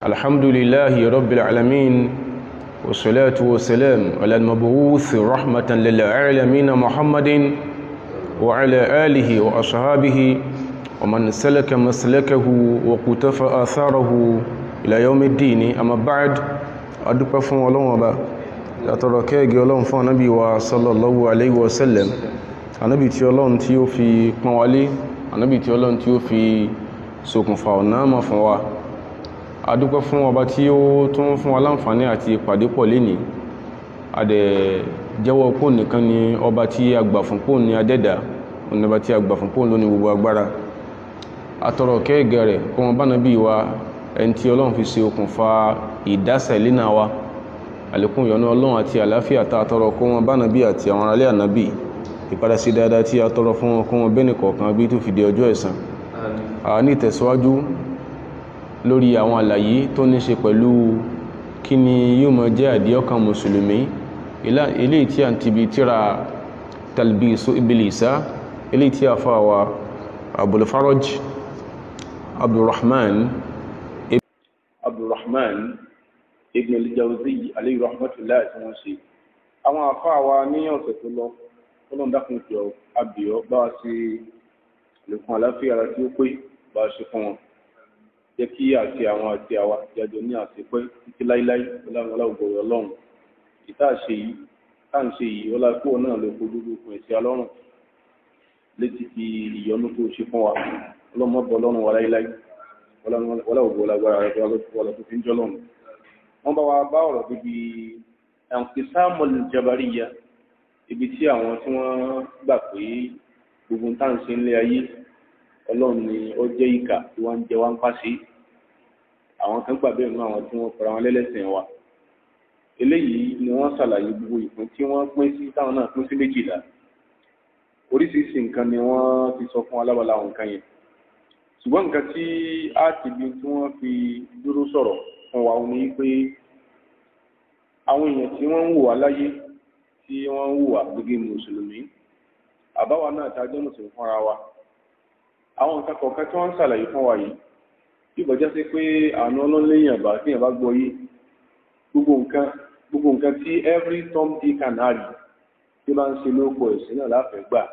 الحمد لله رب العالمين والصلاة والسلام على المبعوث رحمة للعالمين محمد وعلى آله وأصحابه ومن سلك مسلكه وقتف آثاره إلى يوم الدين أما بعد أدوك فون الله وبا أتركي الله فون نبي صلى الله عليه وسلم النبي تي الله تي في قوالي النبي تي الله تي في ṣokùnfà ọ̀nà mọ̀ fún wa adúpẹ́ fún ọba tí ó tún fún wa láǹfààní àti ìpàdé pọ̀ lénìí adẹ̀ jẹ́wọ́ pò nìkan ni ọba tí a gbà fún pò ní adẹ́dà ọba tí a gbà fún pò lóní gbogbo agbára atọrọ kẹ́ẹ̀gẹ̀ rẹ̀ kó wọn bá nàbí wa ẹni tí ọlọ́run fi ṣe okùnfà ìdásẹ̀ lẹ́nà wa àlékún ìyọ́nú ọlọ́run àti àláfíà tá a tọrọ kó wọn bá nàbí àti àwọn aráalé ànábì ìpadà sí dáadáa tí a tọrọ fún wọn kó wọn bẹ́ẹ̀ nìkọ̀ọ̀kan bí tó fi di ọjọ́ ẹ̀san ní ìtẹ̀síwájú lórí àwọn àlàyé tó ní ṣe pẹ̀lú kí ni yóò mọ̀ jẹ́ àdíọ́kan mùsùlùmí ilé tí a ti bí tíra talbisu ibilisa ilé tí a fà wá abulfaraj abdulrahman abdulrahman ibn al-jawzi alayhi rahmatullahi tí wọ́n ṣe àwọn àfáà wa ní ọ̀sẹ̀ tó lọ ọlọ́ndàkùn ìjọ abìọ́ bá sí lèkún àláfíà ara tí ó pé bá ṣe fún wọn jẹ́ kí àti àwọn àti àwa jájọ ní àṣepẹ́ títí láíláí ọlọ́run ọlọ́gbọ̀rọ̀ ọlọ́run ìta ṣe yìí tá à ń ṣe yìí ọlápò náà ló fojú gbogbo ẹ̀sìn ọlọ́run létí ti ìyọnu tó ṣe fún wa ọlọ́mọbọ ọlọ́run wa láíláí ọlọ́gbọ̀ lágbára rẹ̀ wọlé tó fi ń jọ lọ́run. wọ́n bá wa bá ọ̀rọ̀ bíbi ẹ̀ǹkìsámọ̀lì jabariya ibi tí àwọn tí wọ́n gbà pé gbogbo tá à ń ṣe ńlẹ̀ ayé ọlọ́run ni ó jẹ́ ìkà tí wọ́n ń jẹ wá ń pàṣẹ àwọn kan gbà bẹ́ẹ̀ nínú àwọn tí wọ́n fara wọn lẹ́lẹ́sìn wa eléyìí ni wọ́n ṣàlàyé gbogbo ìpín tí wọ́n pín sí táwọn náà pín sí méjìlá oríṣiríṣi nǹkan ni wọ́n ti sọ fún alábàlá àwọn nǹkan yẹn ṣùgbọ́n nǹkan tí a ti bí tí wọ́n fi dúró sọ̀rọ̀ fún wa ní pé àwọn èèyàn tí wọ́n ń wò wá láyé tí wọ́n ń wò wá gẹ́gẹ́ mùsùlùmí àbáwa náà tá a jẹ́ mùsùlùmí fúnra wa àwọn nǹkan kọ̀ọ̀kan tí wọ́n ń ṣàlàyé fún wa yìí bí ìbọ̀já sí pé àánú ọlọ́lẹ́yìn àbá tí èèyàn bá gbọ́ yé gbogbo nǹkan gbogbo nǹkan tí every tom dick and harry tí bá ń ṣe lóko ẹ̀sìn náà láfẹ̀ẹ́ gbà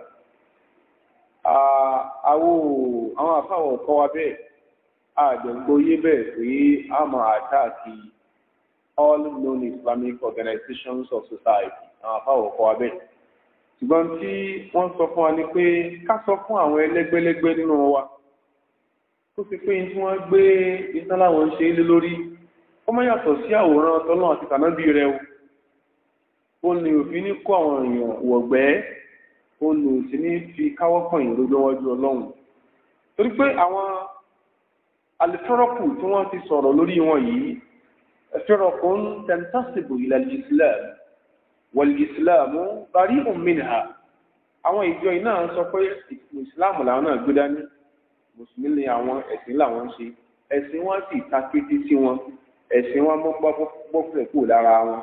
àwọn àwọn àfáwọn ọ̀kọ́ wa bẹ́ẹ̀ àjọ̀gbọ́ yé bẹ́ẹ̀ pé a máa àtàkì all known Islamic organizations of society àwọn àfáwọn ọ̀kọ́ wa bẹ́ẹ̀ ṣùgbọ́n tí wọ́n sọ fún wa ni pé ká sọ fún àwọn ẹlẹ́gbẹ́lẹ́gbẹ́ nínú wa tó fi pé tí wọ́n gbé iṣẹ́ láwọn ń ṣe é lé lórí ó má yàtọ̀ sí àwòrán tọ́lọ́ àti tànábì rẹ o ó ní òfin ní kó àwọn èèyàn wọ̀gbẹ́ ó ní òsì ní fi káwọ́ pọ̀yìn lójúwájú ọlọ́run torí pé àwọn alifẹ́rọ́kù tí wọ́n ti sọ̀rọ̀ lórí wọn yìí ẹ̀fẹ́rọ̀kù ń tẹ̀ntàṣìbò ilẹ̀ Islam wàlìsìláàmù bari minha àwọn ìjọ iná sọ pé ìsìláàmù làwọn náà gbé dání mùsùlùmí ni àwọn ẹ̀sìn làwọn ń ṣe ẹ̀sìn wọn sì ta kété sí wọn ẹ̀sìn wọn mọ́ bọ́fẹ̀ kúrò lára wọn.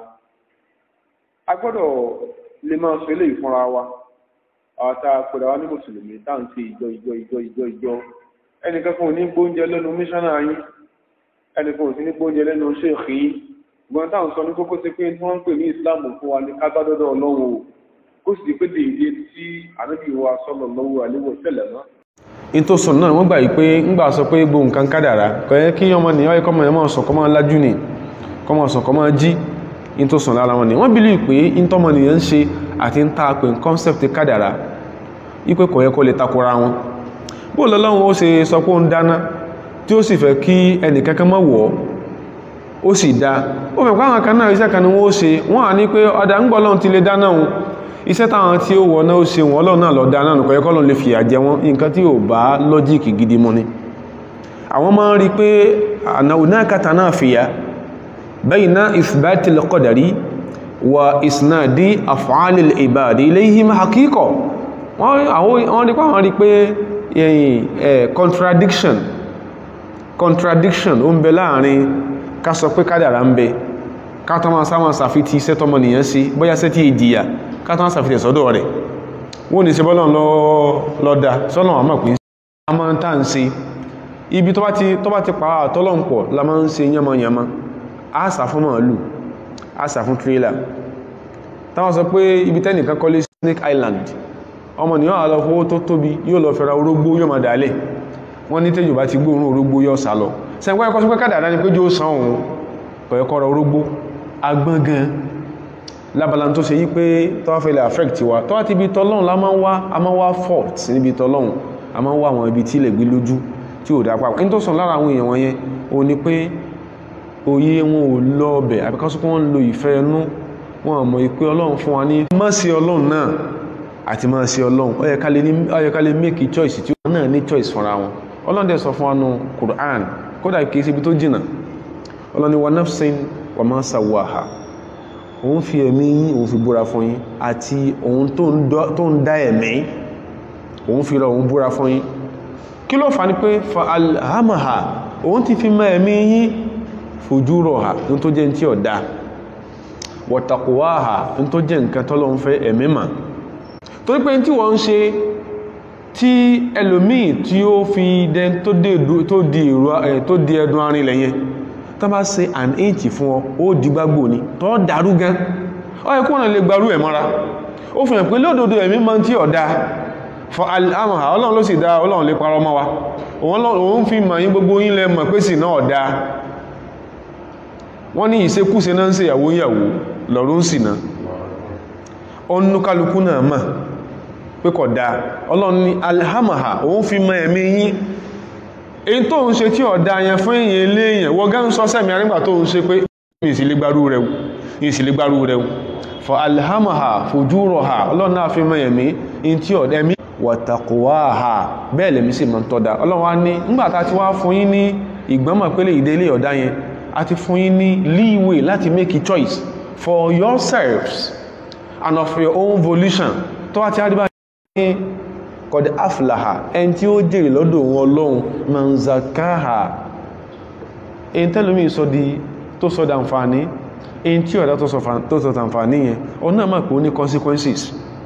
a gbọ́dọ̀ lè máa sọ eléyìí fúnra wa àwọn tá a pèrè wa ní mùsùlùmí tá à ń ṣe ìjọ ìjọ ìjọ ìjọ ìjọ ẹnìkan kan ò ní gbóúnjẹ lẹ́nu mísánná yín ẹnìkan ò sí ní gbóúnjẹ lẹ́nu ṣèkì yín ṣùgbọ́n táwọn sọ ní kókó sí pé tí wọ́n ń pè ní ìsìláàmù fún wa ní kágbádọ́dọ̀ ọlọ́run o kó sì pé dèédé tí ànábì wa sọ́lọ̀ lọ́wọ́ àléwọ̀ tẹ̀lẹ̀ mọ́. in tó sọ náà wọ́n gbà yí pé ńgbà sọ pé gbogbo nǹkan kádàrá kò yẹ kí ọmọ nìyàn ọ̀yẹ́ kọ́mọ ẹ̀mọ́ sọ kọ́mọ lájú ni kọ́mọ sọ kọ́mọ jí in tó sọ lára wọn ni wọ́n bìlí pé in tọ́mọ nìyàn ń ṣe àti ń ta pé concept kádàrá yí pé kò yẹ kó lè takora wọn bó lọ́lọ́run ó ṣe sọ pé ó ń dáná tí ó sì fẹ́ kí ẹnìkankan mọ́ wọ̀ ọ́ ó sì dá ó fẹ́ pàwọn kan náà iṣẹ́ kan ni wọ́n ó ṣe wọ́n à ní pé ọ̀dà ń gbọ́lọ́n ti lè dáná wọn iṣẹ́ táwọn tí ó wọ̀ náà ó ṣe wọ́n ọlọ́run náà lọ dáná nù kọ̀yẹ́ kọ́lọ́n lè fìyà jẹ wọ́n nǹkan tí ò bá lọ́jíìkì gidi mu ni àwọn máa ń rí pé hunaka tanafiya bayna ithbatil qadari wa isnadi af'alil ibadi ilayhim haqiqa wọ́n rí pé àwọn rí pé contradiction contradiction ó ń bẹ láàrin ká sọ pé kádàrá ń bẹ ká tó máa sáwọn sàfitì iṣẹ́ tọmọ nìyàn sí bóyá sẹ́ tí ìjìyà ká tó máa sàfitì sọ́dọ̀ rẹ̀ wọ́n ní ṣe bọ́lọ̀ lọ́dá sọ́nà àmọ́ pín sí àmọ́ tá ń ṣe ibi tó bá ti tó bá ti pa àtọ́lọ́pọ̀ la máa ń ṣe yánmọ́yánmọ́ a sà fún màálù a sà fún tírélà táwọn sọ pé ibi tẹ́nìkan kọ́lé Snake Island ọmọ nìyàn àlọ́ fowó tó tóbi yóò lọ fẹ́ra orógbó yóò máa dálẹ̀ wọ́n ní tẹ́jù bá ti gbóòrùn orógbó yóò sá lọ sẹ́gbẹ́ ẹ̀kọ́ sí pé kádàdá ni pé jó san òun pẹ̀ẹ́kọ́ra orógbó agbọ́n gan lábala tó ṣe yí pé tọ́wọ́ fẹ́ lè affect wa tọ́wọ́ ti ibi tọ́lọ́run la máa ń wá a máa ń wá fault níbi tọ́lọ́run a máa ń wá àwọn ibi tí ilẹ̀ gbé lójú tí ò dáa papọ̀ ní tó sàn lára àwọn èèyàn wọn yẹn o ní pé òye wọn ò lọ ọbẹ̀ àbíkásí pé wọ́n ń lo ìfẹ́ ẹnu wọn àmọ́ ìpé ọlọ́run fún wa ní má sí ọlọ́run náà àti má sí ọlọ́run ó yẹ ká lè ní ó yẹ ká lè make choice tí wọ́n náà ní choice fúnra wọn ọlọ́run dẹ̀ sọ fún wa nù Qur'an kódà kìí ṣe ibi tó jìnà ọlọ́run ni wa nafsin wa ma sawaha òun fi ẹ̀mí yín òun fi búra fún yín àti òun tó ń dá ẹ̀mí òun fi rọ òun búra fún yín kí ló fà ní pé fa alhamaha òun ti fi mọ́ ẹ̀mí yín fojú rọ̀ ha ní tó jẹ́ tí ọ̀dá wọ̀tàkùwáhà ní tó jẹ́ nǹkan tọ́lọ́ ń fẹ́ ẹ̀mí mà torí pé tí wọ́n ń ṣe tí ẹlòmíì tí ó fi dẹn tó di ẹdun arinlẹ̀ yẹn tó bá ṣe an inch fún ọ ó dìgbàgbò ní tó dàrú gan ọ ẹkú ọ̀nà lè gbarú ẹ̀ mọ́ra ó fi hàn pé lódodo ẹ̀mí mọ́ tí ọ̀dá fọ́ àmàhà ọlọ́run ló sì dá ọlọ́run lè parọ́ mọ́ wa òun fi mọ̀ yín gbogbo yín lẹ mọ̀ pé sì náà ọ̀dá wọ́n ní ìṣekúṣe náà ń ṣe ìyàwó ìyàwó lọ́rún sì náà ọnú kálukú náà mọ̀ pé kọ̀ dá ọlọ́run ní alhamaha òun fi mọ̀ ẹ̀mí yín èyí tó ń ṣe tí ọ̀dá yẹn fún èyàn ilé èyàn wọ́n gá ń sọ sẹ́mi arígbà tó ń ṣe pé ìsìlégbárú rẹ̀ ìsìlégbárú rẹ̀ for alhamaha fujuraha ọlọ́run náà fi mọ̀ ẹ̀mí in tí ọ̀dá ẹ̀mí wataquwaha bẹ́ẹ̀ lèmi sì mọ̀ tọ́da ọlọ́run wá ní nígbàtá ti wá fún yín ní ìgbọ́mọ̀ pélé ìdélé ọ̀dá yẹn a ti fún yín ní leeway láti make a choice for yourselves and of your own volition tó wá ti á dìbà ní kọ̀dẹ̀ aflaha ẹni tí ó jèrè lọ́dọ̀ wọn ọlọ́run manzakaha èyí tẹ́lómi sọ di tó sọ dànfàní èyí tí ọ̀dá tó sọ dànfàní yẹn ọ̀nà máa pè ó ní consequences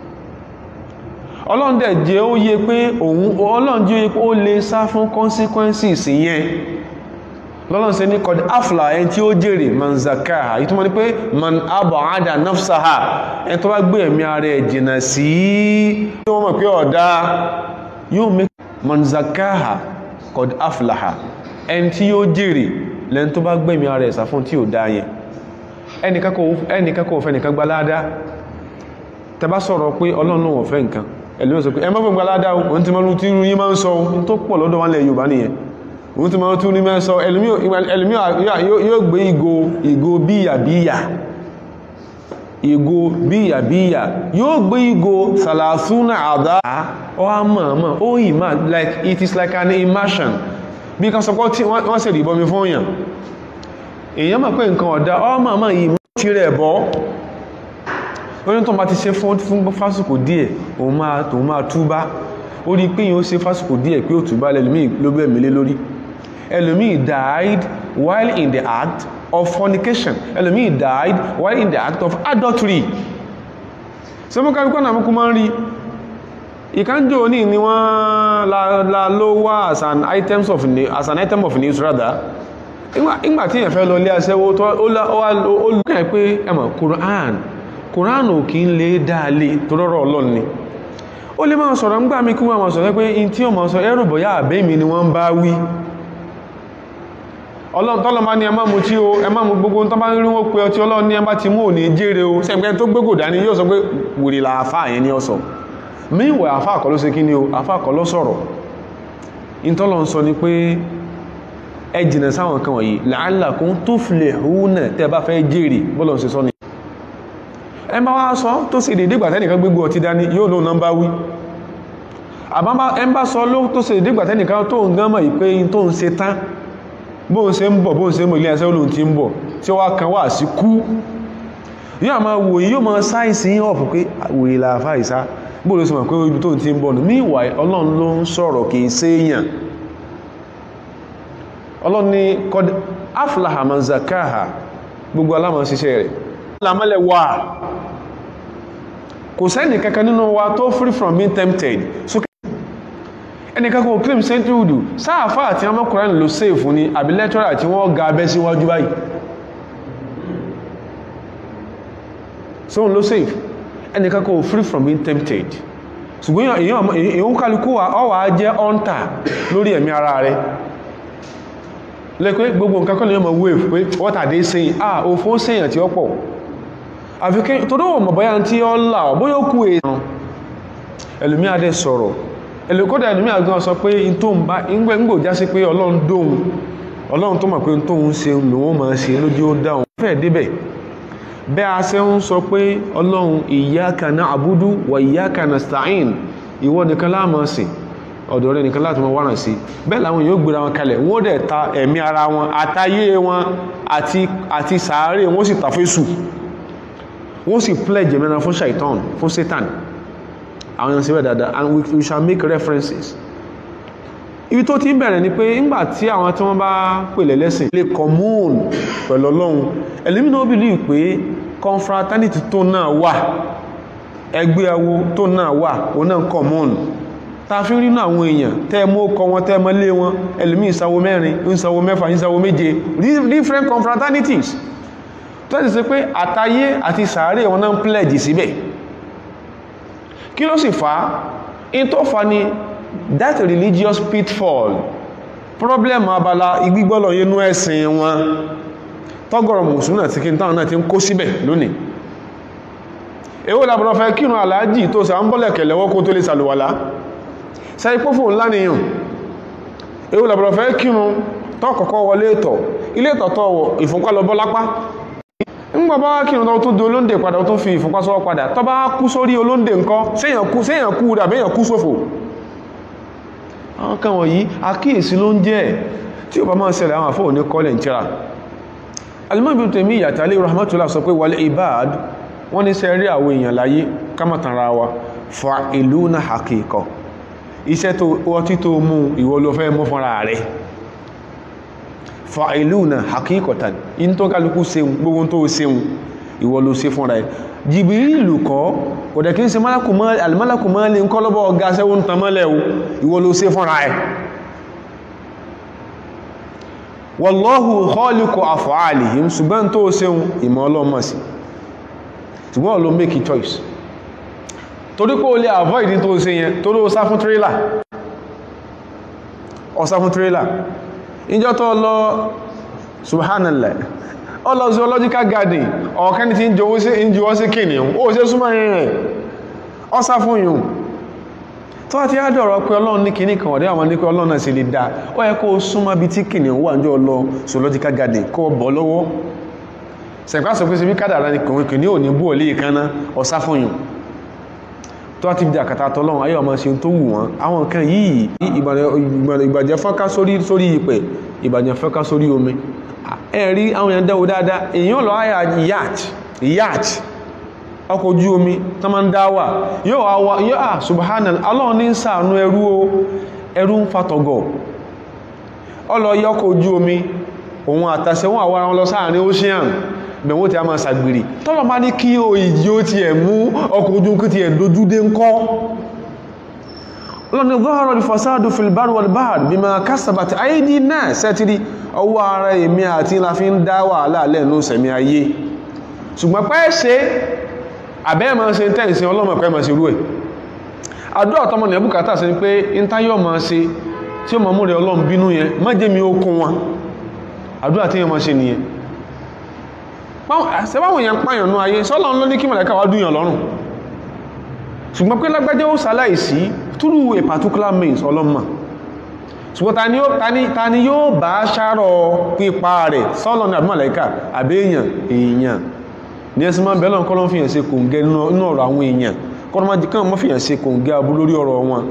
ọlọ́run dẹ̀ jẹ́ ó yé pé òun ọlọ́run jẹ́ ó yé pé ó lè sá fún consequences yẹn lọ́lọ́run ṣe ní kọ̀dẹ̀ afla ẹni tí ó jèrè manzakaha ìtumọ̀ ní pé man abọ̀ádà nafsaha ẹni tó bá gbé ẹ̀mí ara ẹ̀ jìnà sí tí wọ́n mọ̀ pé ọ̀dá yóò mẹ́ manzakaha kọ̀dẹ̀ aflaha ẹni tí yóò jèrè lẹ́ni tó bá gbé ẹ̀mí ara ẹ̀ sá fún tí ò dá yẹn ẹnìkan kò fẹ́ nìkan gbalada tẹbá sọ̀rọ̀ pé ọlọ́run ló wọ́n fẹ́ nǹkan ẹ̀lú sọ pé ẹ má fẹ́ gbalada ohun tí mọ́rún tí yí máa ń sọ ohun tó pọ̀ lọ́dọ̀ wọn lẹ̀ Yorùbá nìyẹn òun tí ma tún ní mẹ́sọ ẹlùmí yóò gbé ìgò ìgò bíyà bíyà ìgò bíyà bíyà yóò gbé ìgò sàlàsúnà àdá ọ àmàmà ó ìmá like it is like an immersion bí kan sọpọ̀ tí wọ́n sì rí bọ́mi fún èèyàn èèyàn mọ̀ pé nǹkan ọ̀dá ọ àmàmà ìmọ̀ tí rẹ̀ bọ́ oní tó bá ti ṣe fún fásitì díẹ̀ òun máa túbá ó rí pé yíó ṣe fásitì díẹ̀ pé ó túbá lẹ́lùmí ló bẹ̀ mílé lórí ẹlòmíì died while in the act of fornication ẹlòmíì died while in the act of adultery ṣe mọ́ káríkọ́ náà mọ́kú máa ń rí ìkánjò ní ni wọ́n la ló wá as an, items of, as an item of news rather ìgbà tí èyàn fẹ́ lọ ilé aṣẹ́wó tó ó lùkẹ́ pé ẹmọ̀ Quran Quran ò kí ń lè dáalé tó rọ́rọ̀ Ọlọ́run ni ó lè máa sọ̀rọ̀ ń gbà mí kí wọ́n máa sọ̀rọ̀ pé in tí ó máa sọ ẹrù bọ̀yá àbẹ́mi ni wọ́n bá wí ọlọ́run tọ́lọ máa ní ẹmá mú tí ó ẹmá mú gbogbo tó bá ń rí wọ́n pé ọtí ọlọ́run ní ẹmá ti mú òní jèrè o sẹ́gbẹ́ tó gbégò dání yóò sọ pé wèrè la àfáà yẹn ní ọ̀sọ̀ míwẹ̀ àfáà kọ́ ló ṣe kí ni o àfáà kọ́ ló sọ̀rọ̀ ìtọ́lọ ń sọ ni pé ẹ jìnà sáwọn kan wọ̀nyí la'allakum tuflihuna tẹ́ bá fẹ́ jèrè bọ́lọ̀ ṣe sọ ni ẹ bá wá sọ tó sì dédé gbàtẹ́ nìkan gbégbó ọtí dání yóò lóun náà bá wí àbábá ẹ bá sọ ló tó sì dédé gbàtẹ́ nìkan tó ń gán mọ̀ ìpé tó ń ṣe tán bóun ṣe ń bọ̀ bóun ṣe ń bọ̀ ilé ẹsẹ́ olóhun ti ń bọ̀ tí ó wá kan wà sí kú yóò máa wò yóò máa sáìsì yín ọ̀pù pé wòye làáfà ìsá bóun ló sì mọ̀ pé ibi tó ti ń bọ̀ nù míwà ọlọ́run ló ń sọ̀rọ̀ kì í séèyàn ọlọ́run ní kọ́d aflaha man zakaha gbogbo alámọ̀ ṣiṣẹ́ rẹ̀ lámọ́lẹ̀ wà kò sẹ́ni kankan nínú wa tó free from being tempted so ẹnìkan kò claim century sáàfà àti ọmọkùnrin ló sèfù ní àbí lẹ́tọ́rà tí wọ́n ga abẹ́ síwájú báyìí sóhun ló sèfù ẹnìkan kò free from being tempted ṣùgbọ́n èyàn kálukú wa ọwà jẹ́ ọ́ntà lórí ẹ̀mí ara rẹ̀ lẹ́pẹ́ gbogbo nǹkan kọ́ lè mọ̀ wave pé what are they saying ah òfó sèyàn tí ó pọ̀ àfikẹ́ tó dọ́wọ̀ mọ̀ bọ́yá tí ó là ọ̀ bóyá ó kú èèyàn ẹlòmí adé sọ̀rọ̀ ẹlòkọ́dà ẹlòmí àgbọn sọ pé in tó ń bá ìgbò já sí pé ọlọ́run dóhun ọlọ́run tó mọ̀ pé tó ń ṣe lòun máa ṣe lójú ó dáhùn fẹ́ débẹ̀ bẹ́ a ṣe ń sọ pé ọlọ́run iyyaka na'budu wa iyyaka nasta'in ìwọ nìkan la máa sìn ọ̀dọ̀ rẹ̀ nìkan láti mọ wárán sí bẹ́ẹ̀ làwọn yóò gbéra wọn kalẹ̀ wọ́n dẹ̀ ta ẹ̀mí ara wọn àtayé wọn àti sàárè wọ́n sì tàfésù wọ́n sì pledge mẹ́ra fún shaitan fún satan àwọn èèyàn síbẹ̀ dáadáa and we, we shall make references ibi tó ti ń bẹ̀rẹ̀ ni pé ńgbà tí àwọn tí wọ́n bá pèlẹ̀ lẹ́sìn lè commune pẹ̀lú ọlọ́run ẹlẹ́mìnà ó believe pé confraternity tó náà wà ẹgbẹ́ awo tó náà wà ó náà commune ta fi rí náà àwọn èèyàn tẹ́ mú ọkọ̀ wọn tẹ́ mọ́ lé wọn ẹlòmí ìsanwó mẹ́rin ìsanwó mẹ́fà ìsanwó méje different confraternities tó ti ṣe pé àtayé àti sàárè wọn náà ń pledge síbẹ̀ kí ló sì fa in tó fa ni that religious pitfall problem abala igbígbọ́lọ̀ yínú ẹ̀sìn wọn tọ́gọ̀rọ̀ mùsùlùmí àti kí n táwọn náà ti ń kó síbẹ̀ lónìí èwo làbọ̀rọ̀ fẹ́ kírun aláàjì tó sà ń bọ́lẹ̀ kẹ̀lẹ̀wọ́ kó tó lè sàlùwàlá sẹ́ ipò fún ńlá nìyàn èwo làbọ̀rọ̀ fẹ́ kírun tọ́ kọ̀kọ́ wọlé ìtọ̀ ilé ìtọ̀ tọ́ wọ ìfúnpá lọ bọ́ lápá ńgbà bá wá kírun tó di olóńdè padà tó fi ìfúnpá sọ́wọ́ padà tọ́ bá kú sórí olóńdè ńkọ́ séèyàn kú séèyàn kú dàbí èèyàn kú sófò àwọn kan wọ̀nyí àkíyèsí ló ń jẹ́ tí ó bá máa ṣẹlẹ̀ àwọn àfọ́ ní kọ́lẹ̀ ìtira alimọ́bí tèmí ìyàtàlẹ́ rahmatullah sọ pé wal ibad wọ́n ní sẹ́rí àwọn èèyàn láyé kámàtàrà wa fa ìlú na hakíkọ iṣẹ́ tó ọtí tó mú ìwọ ló fẹ́ mú fúnra rẹ̀ fa ìlú na hakíkọtàn in tó kálukú seun gbogbo tó seun ìwọ ló ṣe fúnra rẹ̀ jìbìrìlù kọ́ kò dẹ̀ kí n ṣe alìmọ́lákù mọ́lẹ̀ ń kọ́ lọ́bọ̀ ọgá sẹ́wọ́n tamọ́lẹ̀ ìwọ ló ṣe fúnra ẹ̀ wallahu khaliqu af'alihim ṣùgbọ́n tó ṣeun ìmọ̀ ọlọ́mọ̀ sí ṣùgbọ́n ló make a choice torí kó lè avoid tó ṣe yẹn tó ló sá fún trailer ọ sá fún trailer ìjọ tó lọ subhanallah ọ lọ zoological garden ọ̀kẹ́ni tí ń jọwọ́ sí kìnìún ó ṣe súnmọ́ rẹ̀ ọ sá fún yùn tó àti àdọ̀rọ̀ pé ọlọ́run ní kìíní kan ọ̀dẹ́ àwọn ní pé ọlọ́run náà sì lè dá ó yẹ kó súnmọ́ bí tí kìnìún wà ní ọlọ zoological garden kó bọ̀ lọ́wọ́ sẹ̀pá sọ pé sí bí kádàrá ní kìnìún kìnìún ò ní bú òlé ìkaná ọ̀sá fún yùn tó àti bí àkàtà tọ́lọ́run ayé ọmọ ṣe tó wù wọ́n àwọn nǹkan yìí ìbàjẹ́ fọ́nká sórí ìpẹ̀ ìbàjẹ́ fọ́nká sórí omi ẹ̀rí àwọn èèyàn dẹ́wò dáadáa èèyàn lọ àyà yacht yacht ọkọ̀ ojú omi tó máa ń dáwà yóò àwà yóò à subhanal Allah ní ṣàánú ẹrú o ẹrú ń fatọ̀gọ̀ ọlọ yọkọ̀ ojú omi òun àtàṣẹ wọn àwọn àwọn lọ sáàrin ocean bẹ̀wọ́ tí a máa ṣàgbèrè tọ́lọ̀ máa ní kí o ìjì ó ti ẹ̀ mú ọkọ̀ ojú kí ti ẹ̀ dojú dé ń kọ́ ọlọ́ni zahara al-fasadu fil barri wal bahr bima kasabat aydi nas sẹ́tìrí ọwọ́ ara èmi àti la fi ń dá wàhálà lẹ́nu sẹ̀mí ayé ṣùgbọ́n pẹ́ ṣe àbẹ́ ma ṣe tẹ́ǹsí ọlọ́mọ̀ pẹ́ ma ṣe rú ẹ̀ àdúrà tọmọ ní ẹbùkátà sí pé intáyọ̀ ma ṣe tí ó ma mú rẹ̀ ọlọ́run bínú yẹn má jẹ́ mi ó kún wọn àdúrà tí yẹn ma ṣe nìyẹn sẹ́báwọn èèyàn pààyàn nú ayé sọ́lọ́run ló ní kí mọ̀lẹ́ká wá dúyàn lọ́rùn ṣùgbọ́n pé lágbájẹ́ ó ṣaláìsí through a particular means ọlọ́mọ ṣùgbọ́n ta ni yóò bá ṣàrọ̀ pípa rẹ̀ sọ́lọ́ ní àbúmọ̀lẹ́kà àbẹ́yàn èèyàn ní ẹsìn máa bẹ̀rẹ̀ kọ́lọ́ fìyàn ṣe kòǹgẹ́ nínú ọ̀rọ̀ àwọn èèyàn kọ́lọ́ máa jìkan mọ́ fìyàn ṣe kòǹgẹ́ abú lórí ọ̀rọ̀ wọn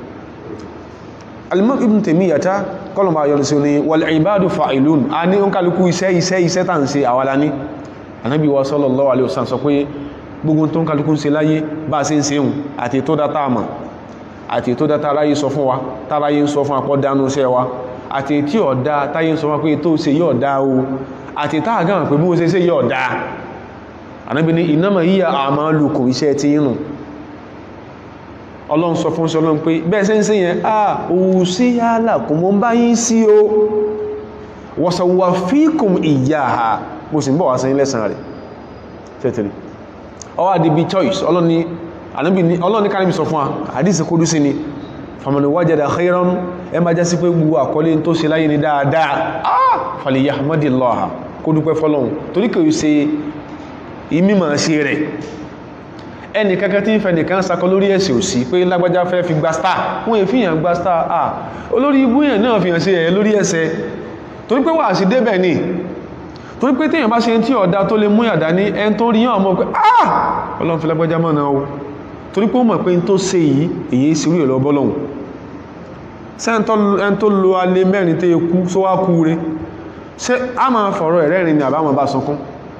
Al-Imam Ibn Taymiyyah kọ́lọ̀ máa yọrù sí ní wal ibadu fa'ilun a ní ń kálukú iṣẹ́ iṣẹ́ iṣẹ́ tà ń ṣe àwàlá ní Ànábì wa sallallahu alaihi wasallam sọ pé gbogbo tó ń kálukú ń ṣe láyé bá ṣe ń ṣe hùn àti tó dá táàmà àti tó dá táráyé sọ fún wa táráyé ń sọ fún apọ́ dánú iṣẹ́ wa àti tí ọ̀dá táyé ń sọ fún pé tó ṣe yóò dá o àti táà gáwọn pé bí ó ṣe ṣe yóò dá Ànábì ní innama hiya a'malukum iṣẹ́ ti inú ọlọ́run sọ fún sí ọlọ́run pé bẹ́ẹ̀ sẹ́ ń sí yẹn à òun sí yálà kò mọ́ bá yín sí o wọ̀sàwà fíkùn ìyá ha mo sì ń bọ̀ wá sí lẹ́sàn rẹ̀ tẹ́tẹ̀lẹ̀ ọwọ́ àdìbí choice ọlọ́run ní kánibí sọ fún wa àdìsí kó dú sí ni famani wajada khairan ẹ ma jásí pé gbogbo àkọlé tó ṣe láyé ni dáadáa ah falyahmadillaha kó dúpẹ́ fọ́lọ́run torí kò ṣe ìmímọ̀ ṣe rẹ̀ ẹni kankan tí ń fẹ́ nìkan sakọ lórí ẹ̀sẹ̀ òsì pé lágbájá fẹ́ fi gba star wọ́n èfi yàn gba star ah olórí ibú yàn náà fi hàn sí ẹ̀ lórí ẹ̀sẹ̀ torí pé wà sí débẹ̀ ni torí pé téèyàn bá ṣe tí ọ̀dá tó lè mú yàdá ní ẹn tó rí yàn mọ́ pé ah ọlọ́run fi lágbájá mọ́ náà o torí pé ó mọ̀ pé n tó ṣe yìí èyí sí orí ẹ̀lọ́ bọ́lọ́hun ṣé ẹn tó lo alẹ́ mẹ́rin tó yẹ kú só wá kú rẹ̀ ṣé a máa fọ̀rọ̀ ẹ̀rẹ́rin ni àbámọ̀ bá sunkún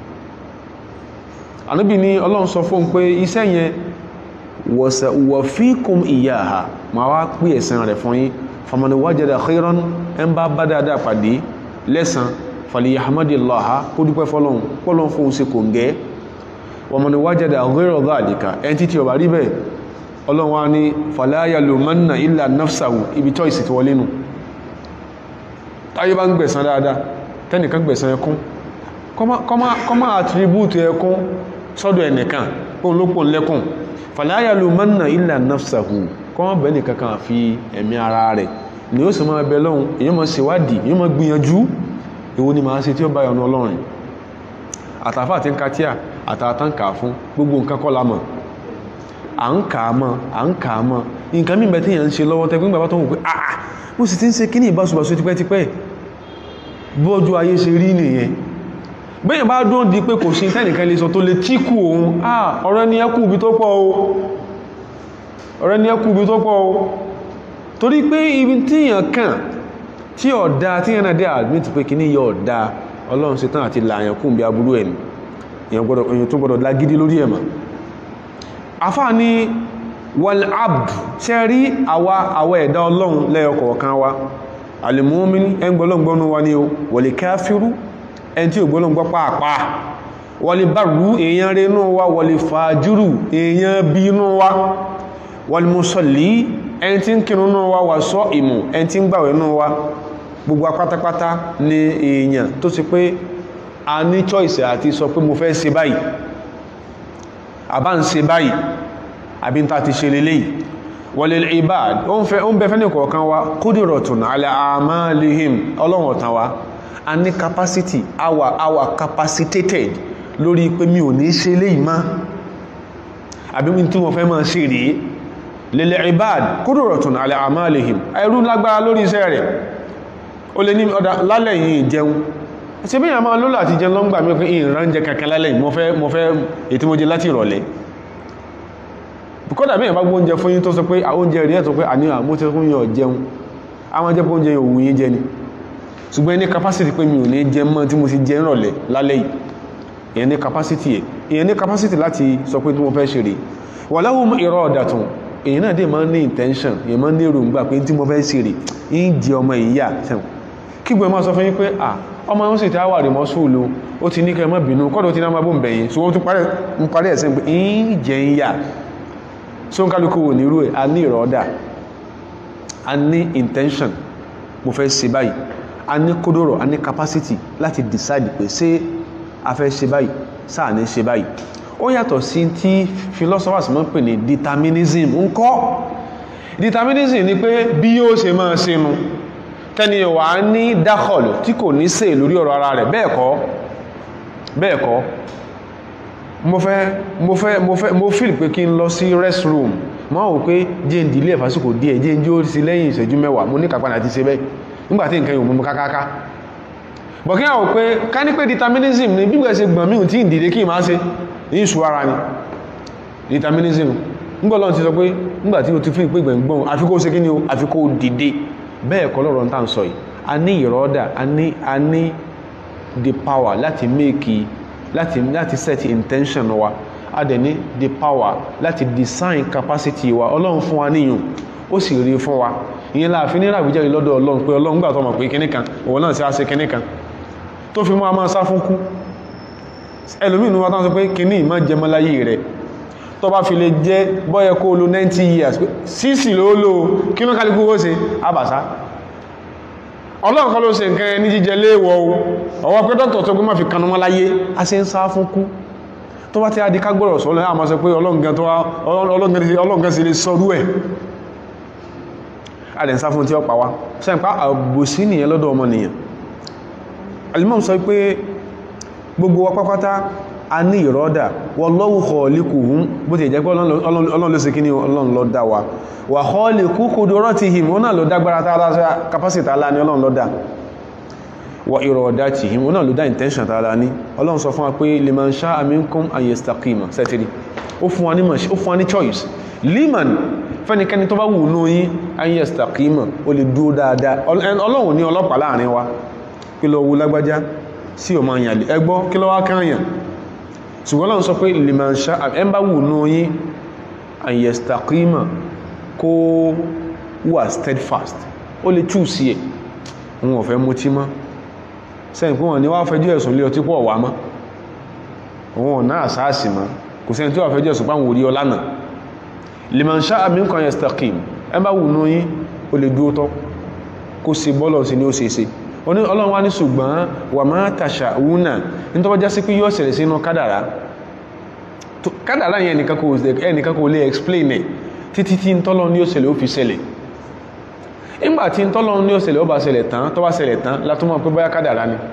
ànábì ní ọlọ́run sọ fún pé iṣẹ́ yẹn wọ̀ fíkùn ìyáha ma wá pí ẹ̀san rẹ̀ fún yín famani wajada khairan ẹn bá bá dáadáa pàdé lẹ́san falyahmadillaha kó dúpẹ́ fọ́lọ́run pọ́lọ́run fún ṣe kò ń gẹ́ wọ́mọ̀ni wájẹ́dà ghayra dhalika ẹn títí ọba rí bẹ́ẹ̀ ọlọ́run wá ní fala yalumanna illa nafsahu ibi choice ti wọlé nù táyé bá ń gbẹ̀san dáadáa tẹ́nìkan gbẹ̀san ẹkún kọ́má attribute ẹkún sọ́dọ̀ ẹnìkan kó lópò lẹ́kùn fala yalumanna illa nafsahu kọ́má bẹ́ẹ̀ nìkan kan fi ẹ̀mí ara rẹ̀ ni ó sì máa bẹ lọ́hun èyí máa ṣèwádìí èyí máa gbìyànjú èwo ni màá ṣe tí ó bá yọnu ọlọ́run àtàfà àti nkatíà àtàtàn kà fún gbogbo nǹkan kọ́ la mọ̀ à ń kà á mọ̀ à ń kà á mọ̀ nǹkan mímẹ́ tí yẹn ń ṣe lọ́wọ́ tẹ́gbẹ́ bàbá tó wù pé àà mo sì ti ń ṣe kíní ìbáṣubàṣu tipẹ́tipẹ́ bọ́jú ayé ṣe rí nìyẹn bẹ́yìn bá dún di pé kò sí tẹ́nìkan lè sọ tó lè tíkù òun ah ọ̀rẹ́ ni ẹkù ibi tó pọ̀ o ọ̀rẹ́ ni ẹkù ibi tó pọ̀ o torí pé ibi tí yàn kàn tí ọ̀dá tí yàn náà dé admit pé kíní yọ ọ̀dá ọlọ́run ṣetán àti làyàn kùn bí aburú ẹ̀ ni èyàn tó gbọdọ̀ lágídí lórí ẹ̀mà afá ní wal abd ṣe rí àwa àwọ ẹ̀dá ọlọ́run lẹ́yọkọ̀ọ̀kan wa alìmọ́mí ẹn gbọ́lọ́gbọ́nú wa ní o wal káfírú ẹn tí ò gbọ́lọ́gbọ́ pàápàá wal barru èèyàn rẹ̀ inú wa wal fàájúrù èèyàn bí inú wa wal musalli ẹn tí ń kírun inú wa wà sọ ìmù ẹn tí ń gbàwẹ̀ inú wa gbogbo apátápátá ni èèyàn tó ti pé a ní choice àti sọ pé mo fẹ́ ṣe báyìí àbá ń ṣe báyìí àbí ń ta ti ṣe lélẹ́yìí walil ibad ó ń fẹ́ ó ń bẹ fẹ́ni kọ̀ọ̀kan wa kúdìrọ̀tún ala amalihim ọlọ́run ọ̀tàn wa a ní capacity our our capacitated lórí pé mi ò ní ṣe léyìí má àbí mi tí mo fẹ́ máa ṣe rèé lil ibad kúdìrọ̀tún ala amalihim ẹrú lágbára lórí iṣẹ́ rẹ̀ ó lè ní ọ̀dà lálẹ́ yìí jẹun ṣe bí i àmà lólà àti jẹun lọ́ngbà mí pé ìran jẹ kankan lálẹ́ mo fẹ́ mo fẹ́ ètí mo jẹ láti ìrọ̀lẹ́ kódà bí i àmà gbóúnjẹ fún yín tó sọ pé àwọn oúnjẹ rí ẹ̀tọ́ pé àníyàn mo ti fún yín jẹun àwọn jẹ́ oúnjẹ yóò wù yín jẹ ni ṣùgbọ́n ní capacity pé mi ò ní jẹ mọ́ tí mo ti jẹ ìrọ̀lẹ́ lálẹ́ yìí ìyẹn ní capacity ẹ̀ ìyẹn ní capacity láti sọ pé tí mo fẹ́ ṣe rè wà láwọn ìrọ̀ ọ̀dàtún èyí náà dé máa ń ní intention èyí máa ń ní èròǹgbà pé tí mo fẹ́ ṣe rè ń jẹ ọmọ ìyá sẹ́wọ̀n kígbẹ̀ máa sọ fún yín pé à ọmọ wọn sì ti àwà rí mọ́sùlù ó ti ní kẹ mọ́ bínú kọ́dọ̀ tí náà máa bó ń bẹ̀yìn so wọ́n tún parí ẹ̀sẹ̀ pé ń jẹ ń yà so ń kálukú wò nírú ẹ̀ a ní ìrọ̀ọ́dà a ní intention mo fẹ́ ṣe báyìí a ní kódòrò a ní capacity láti decide pé ṣé a fẹ́ ṣe báyìí sáà ní ṣe báyìí ó yàtọ̀ sí tí philosophers máa ń pè ní determinism ń kọ́ determinism ni pé bí yóò ṣe máa ṣe nu tẹni wà ní dákọ̀lù tí kò ní sè lórí ọ̀rọ̀ ara rẹ̀ bẹ́ẹ̀ kọ́ bẹ́ẹ̀ kọ́ mo fẹ́ mo fẹ́ mo fẹ́ mo feel pé kí n lọ sí restroom mo wò pé jẹ́ ń dìlé ìfásíkò díẹ̀ jẹ́ ń jí ó sí lẹ́yìn ìṣẹ́jú mẹ́wàá mo ní kàpá àti ṣe bẹ́ẹ̀ nígbàtí nǹkan yóò mú kákáká bọ̀ kí àwọn pé ká ní pé determinism ni bí gbẹ̀ẹ́sẹ̀ gbọ̀n mí tí ìdìde kí máa ṣe ní ìṣù ara ni determinism nígbọ̀lọ́n ti sọ pé nígbàtí o ti fi ìpé gbẹ̀ngbọ̀n àfikó ṣe kí ni o àfikó dìde bẹ́ẹ̀ kọ́ lọ́rọ̀ tá ń sọ yìí a ní ìrọ́dà a ní a ní the power láti make láti láti set intention wa a dẹ̀ ní the power láti design capacity wa ọlọ́run fún wa níyùn ó sì rí fún wa ìyẹn láàfin ní ìràwíjẹ́ lọ́dọ̀ ọlọ́run pé ọlọ́run gbà tó mọ̀ pé kíní kan òun náà sí á ṣe kíní kan tó fi mú a máa sá fún kú ẹlòmíì ní wa tán sọ pé kíní ìmọ̀ jẹmọ́láyé rẹ̀ tó bá fi lè jẹ́ bọ́yẹ kó lo 90 years sísì ló lò kí ló kálukú ó ṣe àbàsá ọlọ́run kọ́ ló ṣe nǹkan ẹni jíjẹ léèwọ̀ o ọwọ́ pé dókítà tó gbé má fi kanú mọ́ láyé a ṣe ń sá fún kú tó bá ti á di kágbọ́rọ̀ sọ́lọ́ àmọ́ sọ pé ọlọ́run gan tó wá ọlọ́run gan sì lè sọrú ẹ̀ a lè ń sá fún tí ó pa wá sẹ́ǹpá àbòsí nìyẹn lọ́dọ̀ ọmọnìyàn alimọ́m sọ pé gbogbo wa pápátá a ní ìrọ́dà wallahu khaliquhum bó ti jẹ́ pé ọlọ́run ló ṣe kí ní ọlọ́run ló dá wa wa khaliqu qudratihim ó náà ló dágbára tààlá capacity tààlá ní ọlọ́run ló dá wa iradatihim ó náà ló dá intention tààlá ní ọlọ́run sọ fún wa pé liman sha'a minkum an yastaqima sẹ́tìrì ó fún wa ní choice liman fẹ́nikẹ́ni tó bá wù ní yín an yastaqima ó lè dúó dáadáa ọlọ́run ní ọlọ́pàá láàrin wa kí lọ wú lágbájá sí ọmọ àyàlè ẹgbọ́ kí lọ wá káàyàn ṣùgbọ́n lọ́n sọ pé liman sha'a ẹmbá wù ní yí an yastaqima kó wà steadfast ó lè tú sí ẹ̀ wọn ò fẹ́ mú tí mọ́ sẹ́yìn fún wọn ni wá fẹjọ́ ẹ̀sùn lé ọtí pọ̀ wá mọ́ wọn ò náà sáàsì mọ́ kò sẹ́yìn tí wà fẹjọ́ ẹ̀sùn páwọn orí ọlá náà liman sha'a minkum yastaqim ẹmbá wù ní yí ó lè dúó tọ́ kó ṣe bọ́lọ̀ sí ní ó ṣe ṣe oní ọlọ́run wá ní ṣùgbọ́n wà máa tàṣà wúnà ní tó bá já sí pé yóò ṣẹlẹ̀ sínú kádàrá kádàrá yẹn ẹnìkan kò lè explain ẹ̀ títí tí ń tọ́lọ́ ní ó ṣẹlẹ̀ ó fi ṣẹlẹ̀ ìgbà tí ń tọ́lọ́ ní ó ṣẹlẹ̀ ó bá ṣẹlẹ̀ tán tó bá ṣẹlẹ̀ tán látúmọ̀ pé bóyá kádàrá ni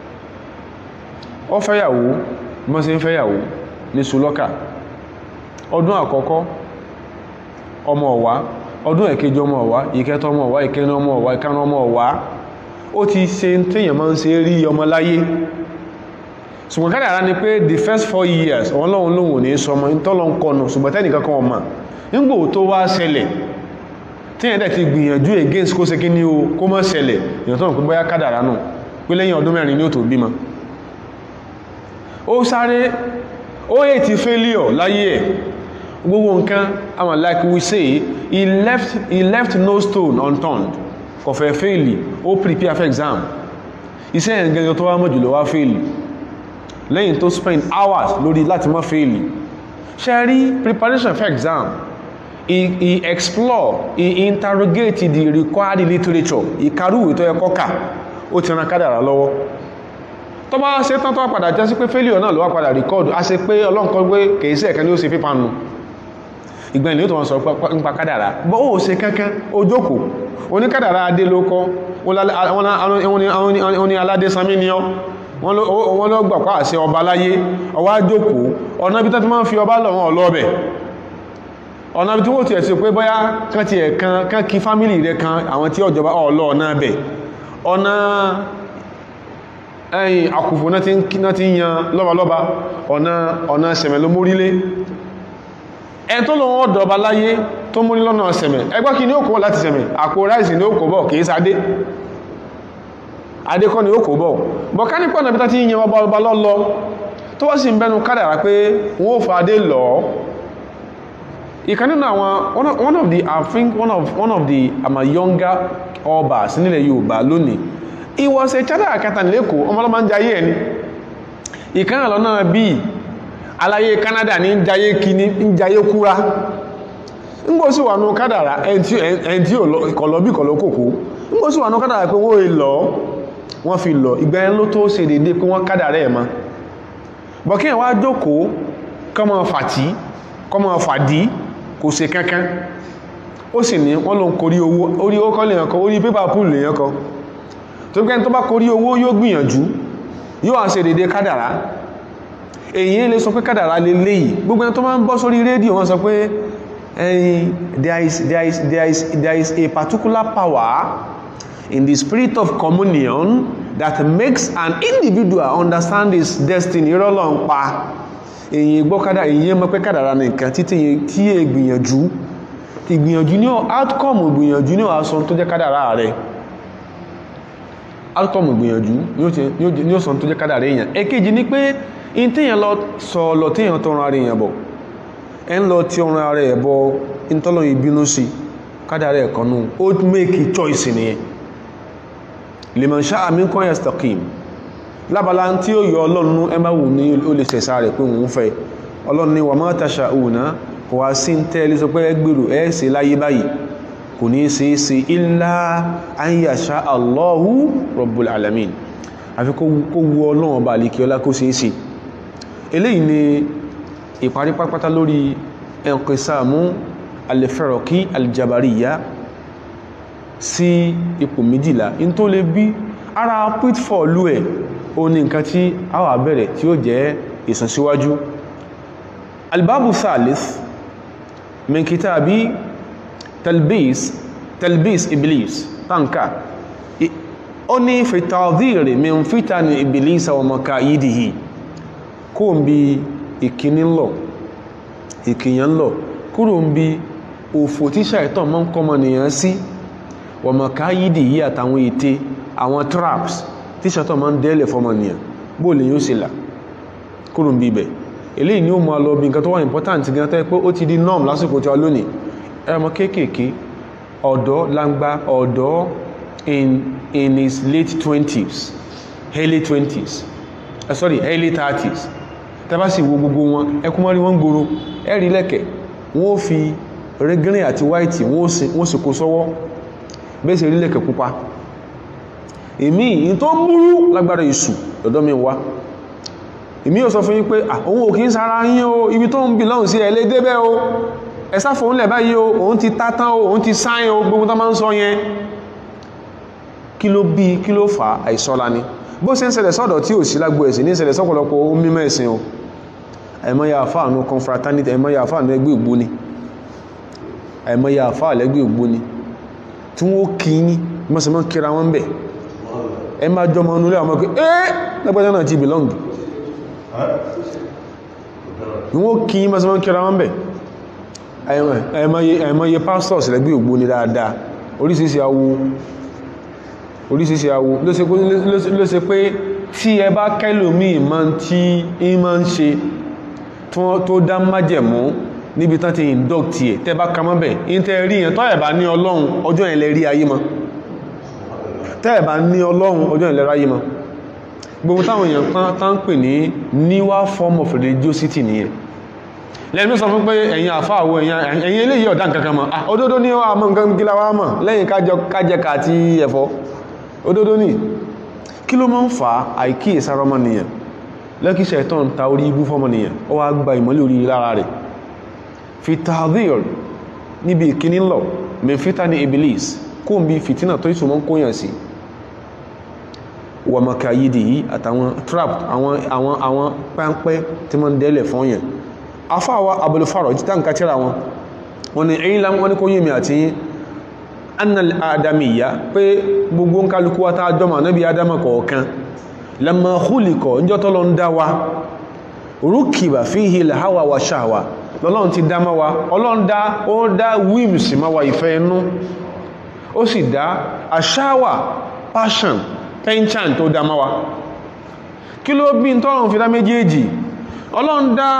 ó fẹ́yàwó mọ́ sí ń fẹ́yàwó ní sulọ́kà ọdún àkọ́kọ́ ọmọ ọ̀wá ọdún ẹ̀kejì ọmọ ọ̀wá ìkẹta ọmọ ọ̀wá ìkẹrin ọmọ ọ̀wá ìkarùn ọmọ ọ̀wá ó ti ṣe tíyàn máa ń ṣe rí ọmọ láyé ṣùgbọ́n kádàrá ni pé the first four years wọ́n lọ́wọ́n lóhun ní sọmọ tọ́lọ ń kọnu ṣùgbọ́n tẹ́nìkan kan ọmọ nígbò tó wá ṣẹlẹ̀ tíyàn dẹ̀ ti gbìyànjú against kó ṣe kí ní o kó mọ́ ṣẹlẹ̀ èèyàn tó ń pín bóyá kádàrá nù pé lẹ́yìn ọdún mẹ́rin ní ó tó bímọ ó sáré ó yẹ ti failure láyé ẹ̀ gbogbo nǹkan àwọn like we say he left, he left no stone unturned kò fẹ́ fèèlì ó prepare for exam iṣẹ́ yẹn gẹ́gẹ́ tó wá mọ̀ jùlọ wá fèèlì lẹ́yìn tó spend hours lórí láti má fèèlì ṣe rí preparation for exam he, he explore he interrogate the required literature ìkarúwé tó yẹ kọ́kà ó ti ran kádàrà lọ́wọ́ tó bá ṣe tán tó wá padà jẹ́ sí pé failure náà ló wá padà record a ṣe pé ọlọ́nkọ́ gbé kèé sí ẹ̀kan ní ó ṣe pípa nù ìgbẹ̀ni ó tó wọ́n sọ nípa kádàrà bọ́ ó ṣe kankan ó jókòó oníkádàrà adé ló kọ́ wọ́n ní aládé sami ní ọ́ wọ́n ló gbà pàá sí ọba láyé ọwá jókòó ọ̀nà bí tẹ́tí máa ń fi ọba lọ́wọ́ ọlọ́ọ̀bẹ̀ ọ̀nà bí tí wọ́n ti ẹ̀ sí pé bóyá kán ti ẹ̀ kan kán kí fámílì rẹ̀ kan àwọn tí ọjọba ọlọ́ ọ̀nà bẹ̀ ọ̀nà ẹ̀yìn àkùfò náà ti ń yan lọ́balọ́ba ọ̀nà sẹ̀mẹ̀ ló mórílé ẹ tó lọ wọ́n dọ̀ọba láyé tó múrí lọ́nà sẹ̀mẹ̀ ẹgbẹ́ kí ní ó kó láti sẹ̀mẹ̀ àpò ráìsì ní ó kó bọ̀ kìí sáadé adékọ́ ni ó kó bọ̀ bọ̀ ká nípọ̀ náà bí tá ti yẹn ọba ọba lọ́lọ́ tó wọ́n sì ń bẹnu kádàrá pé wọ́n ó fa adé lọ ìkan nínú àwọn one of the I think one of one of the àmà younger ọba nílẹ̀ Yorùbá lónìí he was a chartered accountant lẹ́kọ̀ọ́ ọmọlọ́mọ ń jayé ẹni ìkan náà lọ́nà bíi aláyé Canada ní jayé kíní ń jayé kúra ńgbó sí wà ní kádàrá ẹni tí kọ̀lọ̀ bí kọ̀lọ̀ kòkó ńgbó sí wà ní kádàrá pé wọ́n lọ wọ́n fi lọ ìgbà ẹn ló tó ṣe dédé pé wọ́n kádàrá ẹ̀ ma bọ̀kí ẹ̀ wá jókòó kọmọ fàtí kọmọ fàdí kò ṣe kankan ó sì ní wọ́n lọ ń korí owó orí ó kọ́ lè yàn kọ orí pépà púùlù lè yàn kọ tó gbẹ́ tó bá korí owó yóò gbìyànjú yóò wá ṣe dédé kádàrá èyí lè sọ pé kádàrá lè léyìí gbogbo ẹni tó máa ń bọ́ sórí rédíò wọ́n sọ pé there is there is there is there is a particular power in the spirit of communion that makes an individual understand his destiny rọ́lọ́ ń pa èyí gbọ́ kádà èyí mọ́ pé kádàrá nìkan títí tí è gbìyànjú ìgbìyànjú ní outcome ìgbìyànjú ní ọ̀sán tó jẹ́ kádàrá rẹ̀ outcome ìgbìyànjú ní ọ̀sán tó jẹ́ kádàrá èèyàn èkejì ni pé in tíyàn lọ sọ lọ tíyàn tọrọ ara èèyàn bọ̀ ẹ ń lọ tí ọrùn ara ẹ̀ bọ ìtọ́lọ̀ ìbínú sí kádàrá ẹ̀ kanú ó make choice nìyẹn liman sha'a minkum yastaqim lábala tí ó yọ ọlọ́run ẹ bá wù ní ó lè sẹ̀sá rẹ̀ pé òun fẹ́ ọlọ́run ní wa ma tasha'una kò wá sí tẹ́lẹ̀ sọ pé ẹgbèrò ẹ́ẹ̀sẹ̀ láyé báyìí kò ní ṣe é ṣe illa an yasha Allahu rabbul alamin àfi kó wu ọlọ́run ọba àlèkè ọlá kó ṣe é ṣe eléyìí ni ìparí pápátá lórí ẹnkẹsàmú alẹ́fẹ́rọ̀kí aljabariya sí ipò méjìlá in tó lè bí ara pitfall ẹ̀ o ní nǹkan tí a wà bẹ̀rẹ̀ tí ó jẹ́ ìsànsíwájú albabu thalith min kitabi talbis talbis iblis tanka ó ní fi tàdírí min fitani iblis wa makaidihi kó ń bí ìkíní lọ ìkìyàn lọ kúrò ń bí òfò tí ṣàìtàn mọ́ ń kọmọ nìyàn sí wa makayidi yí àtàwọn ète àwọn traps tí ṣàìtàn mọ́ ń dẹ́lẹ̀ fọmọ nìyàn bó lè yóò sì là kúrò ń bí ibẹ̀ eléyìí ni ó mọ́ lọ bí nǹkan tó wà important gan tẹ́ pé ó ti di norm lásìkò tí a lónìí ẹmọ kéékèèké ọ̀dọ́ langba ọ̀dọ́ in in his late twenties early twenties uh, sorry early thirties tẹ́bá sì wo gbogbo wọn ẹkún mọ́rí wọ́n gbòrò ẹ̀rí lẹ́kẹ̀ wọ́n fi rẹ́gírìn àti white wọ́n sì kó sọ́wọ́ bẹ́ẹ̀sẹ̀ rí lẹ́kẹ̀ pupa èmi in tó múrú lágbára ìsù lọ́dọ́ mi wá èmi ò sọ fún yín pé àwọn òkè ń sára yín o ibi tó ń bì lọ́hùn sí ẹ̀lẹ́ débẹ̀ o ẹ̀sá fòun lẹ̀ báyìí o òun ti tátán o òun ti sáyìn o gbogbo tó máa ń sọ yẹn kí ló bí kí ló fà àìsọ́la ni bó ṣe ń ṣẹlẹ̀ sọ́dọ̀ tí ò sí lágbó ẹ̀sìn ní ṣẹlẹ̀ sọ́pọ̀lọpọ̀ mímọ̀ ẹ̀sìn o ẹ̀mọ́ya àfáànú confraternity ẹ̀mọ́ya àfáànú ẹgbẹ́ ògbóni ẹ̀mọ́ya àfáà lẹ́gbẹ́ ògbóni tí wọ́n kí ní mọ́sánmọ́ kíra wọn bẹ̀ ẹ máa jọmọ onúlé àwọn ọmọkẹ́ ẹ́ lẹ́gbẹ́jọ́ náà ti belong wọ́n kí ní mọ́sánmọ́ kíra wọn bẹ̀ ẹ̀mọ́ye pastors lẹ́gbẹ́ ògbóni dáadáa oríṣiríṣi awo oríṣiríṣi awo ló ṣe pé tí ẹ bá kẹ́lòmí ìmọ̀ tí ìmọ̀ ń ṣe tó dá májẹ̀mú níbi tán ti induct ẹ̀ tẹ́ bá kamọ́ bẹ̀ in tẹ́ rí yẹn tọ́ ẹ̀bá ní ọlọ́run ọjọ́ yẹn lẹ rí ayé mọ́ tẹ́ ẹ̀bá ní ọlọ́run ọjọ́ yẹn lẹ ráyé mọ́ gbogbo táwọn èèyàn tán ń pè ní newer form of religiosity nìyẹn lẹ́nu sọ fún pé ẹ̀yin àfáàwọ̀ ẹ̀yin eléyìí ọ̀dá nǹkan kan mọ̀ òdodo ní ọmọ nǹkan gíla wá mọ̀ lẹ́yìn kájẹka àti ẹ̀fọ́ òdodo ní kí ló máa ń fa àìkí ìsáramọ́nìyàn lẹ́kíṣẹ́ ìtọ́ ń ta orí ibú fọ́mọ́nìyàn ó wá gba ìmọ́lẹ̀ orí lára rẹ̀ fi tàdír níbi ìkíní lọ mẹ́fítà ní iblis kó ń bí fìtínà tó ìsùnmọ́ kóyàn sí wà maka yìí yìí àtàwọn trap àwọn àwọn àwọn pẹ́ńpẹ́ tí wọ́n dẹ́lẹ̀ fún yẹn afáwa abúlùfàrọ̀ jíta nǹkan tíra wọn wọn ni ẹ̀yìn lámọ́ wọn ni kó yé mi àti yín annal adamiya pé gbogbo ń kálukú wá táa jọmọ̀ náà bí adama kọ̀ọ̀kan lamma khuliqa níjọ́ tọ́lọ ń dá wa rukiba fihi al-hawa wa shahwa lọ́lọ́run ti dá máa wa ọlọ́run dá ó dá whims máa wa ìfẹ́ inú ó sì dá aṣáwà passion penchant tó dá máa wa kí ló bí n tọ́lọ̀n fi dá méjèèjì ọlọ́run dá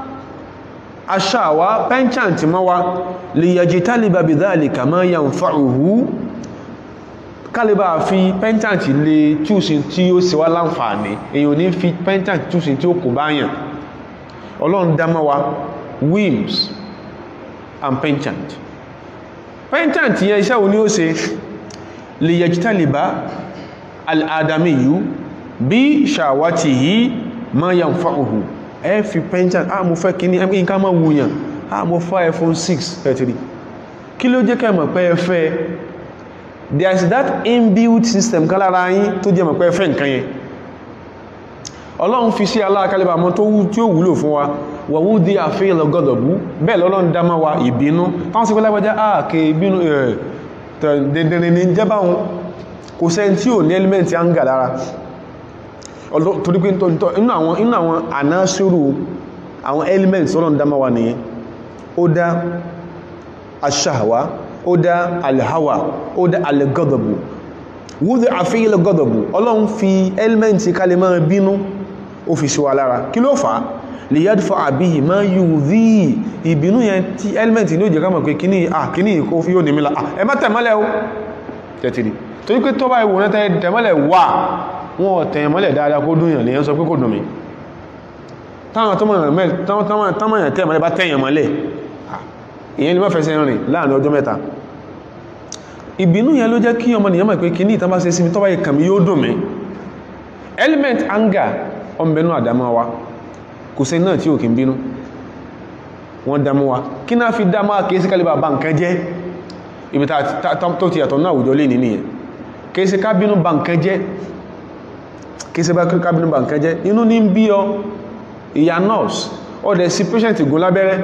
aṣáwà penchant máa wa liyajtaliba bidhalika ma yanfa'uhu kálíbà fi penchant lè túnṣin tí ó sì wá láǹfààní èyàn ní fi penchant túnṣin tí ó kò báyàn ọlọ́run dá máa wa whims and penchant penchant yẹn iṣẹ́ wo ni ó ṣe lè yajtaliba al'adamiyu bí ṣàwátìyí ma yanfa'uhu ẹ fi penchant a mo fẹ́ kí ní ẹmí nǹkan mọ́ wùyàn a mo fẹ́ iphone 6 ẹ̀tìrí kí ló jẹ́ kẹ́mọ̀ pé ẹ fẹ́ there is that inbuilt system kan lára yín tó jẹ́ mọ̀ pé ẹ fẹ́ nǹkan yẹn ọlọ́run fi sí aláàkálẹ̀bà mọ́ tó tí ó wúlò fún wa wọ̀wú dí àfihàn gọ́dọ̀bú bẹ́ẹ̀ lọ́lọ́run dámá wa ìbínú táwọn sí pẹ́lápẹ́já ààkè ìbínú dẹ̀dẹ̀rẹ̀ ní jẹ́bà wọn kò sẹ́ tí ò ní ẹlẹ́mẹ̀ntì áńgà lára torí pé inú àwọn ànásírù àwọn ẹlẹ́mẹ̀ntì ọlọ́run dámá wa nìyẹn ó dá aṣáhàwá ó dá alhawa ó dá algọ́dọ̀bù wúdí àfihàn gọ́dọ̀bù ọlọ́run fi ẹlẹ́mẹ̀ntì kalẹ̀ máa bínú ó fi ṣíwá lára kí ló fà á lè yádfà àbíyì máa yíò rí ìbínú yẹn tí ẹlẹ́mẹ̀ntì ní ó jẹ́ ká mọ̀ pé kíní à kíní ìkó fi yóò ní mílá ẹ má tẹ̀mọ́lẹ̀ ó tẹ̀tìrì torí pé tó bá ìwò náà tẹ̀mọ́lẹ̀ wà wọ́n tẹ̀mọ́lẹ̀ dáadáa kó dùn yàn lèyàn sọ pé kò dùn mí táwọn tọ́mọ̀yàn tẹ́ mọ́lẹ̀ bá tẹ́yàn mọ́lẹ̀ ìyẹn ni wọ́n fẹsẹ̀ rìn láàrin ọjọ́ mẹ́ta ìbínú yẹn ló jẹ́ kí ọmọ nìyàn mọ̀ pé kí ní ìtàn bá ṣe sí mi tọ́wọ́ ìkàmí yóò dùn mí element anger ọmọbẹ̀nú àdámọ́ wa kò sẹ́ni náà tí ò kí ń bínú wọ́n dámọ́ wa kí náà fi dámọ́ kìí sí kálíbà bá nǹkan jẹ́ ibi tó ti yàtọ̀ náà àwùjọ lè nìyẹn kìí sí kábínú bá nǹkan jẹ́ kìí sí kábínú bá nǹkan jẹ́ inú ní ń bí ọ ìyá nurse ọdẹ sí patient gún lábẹ́rẹ́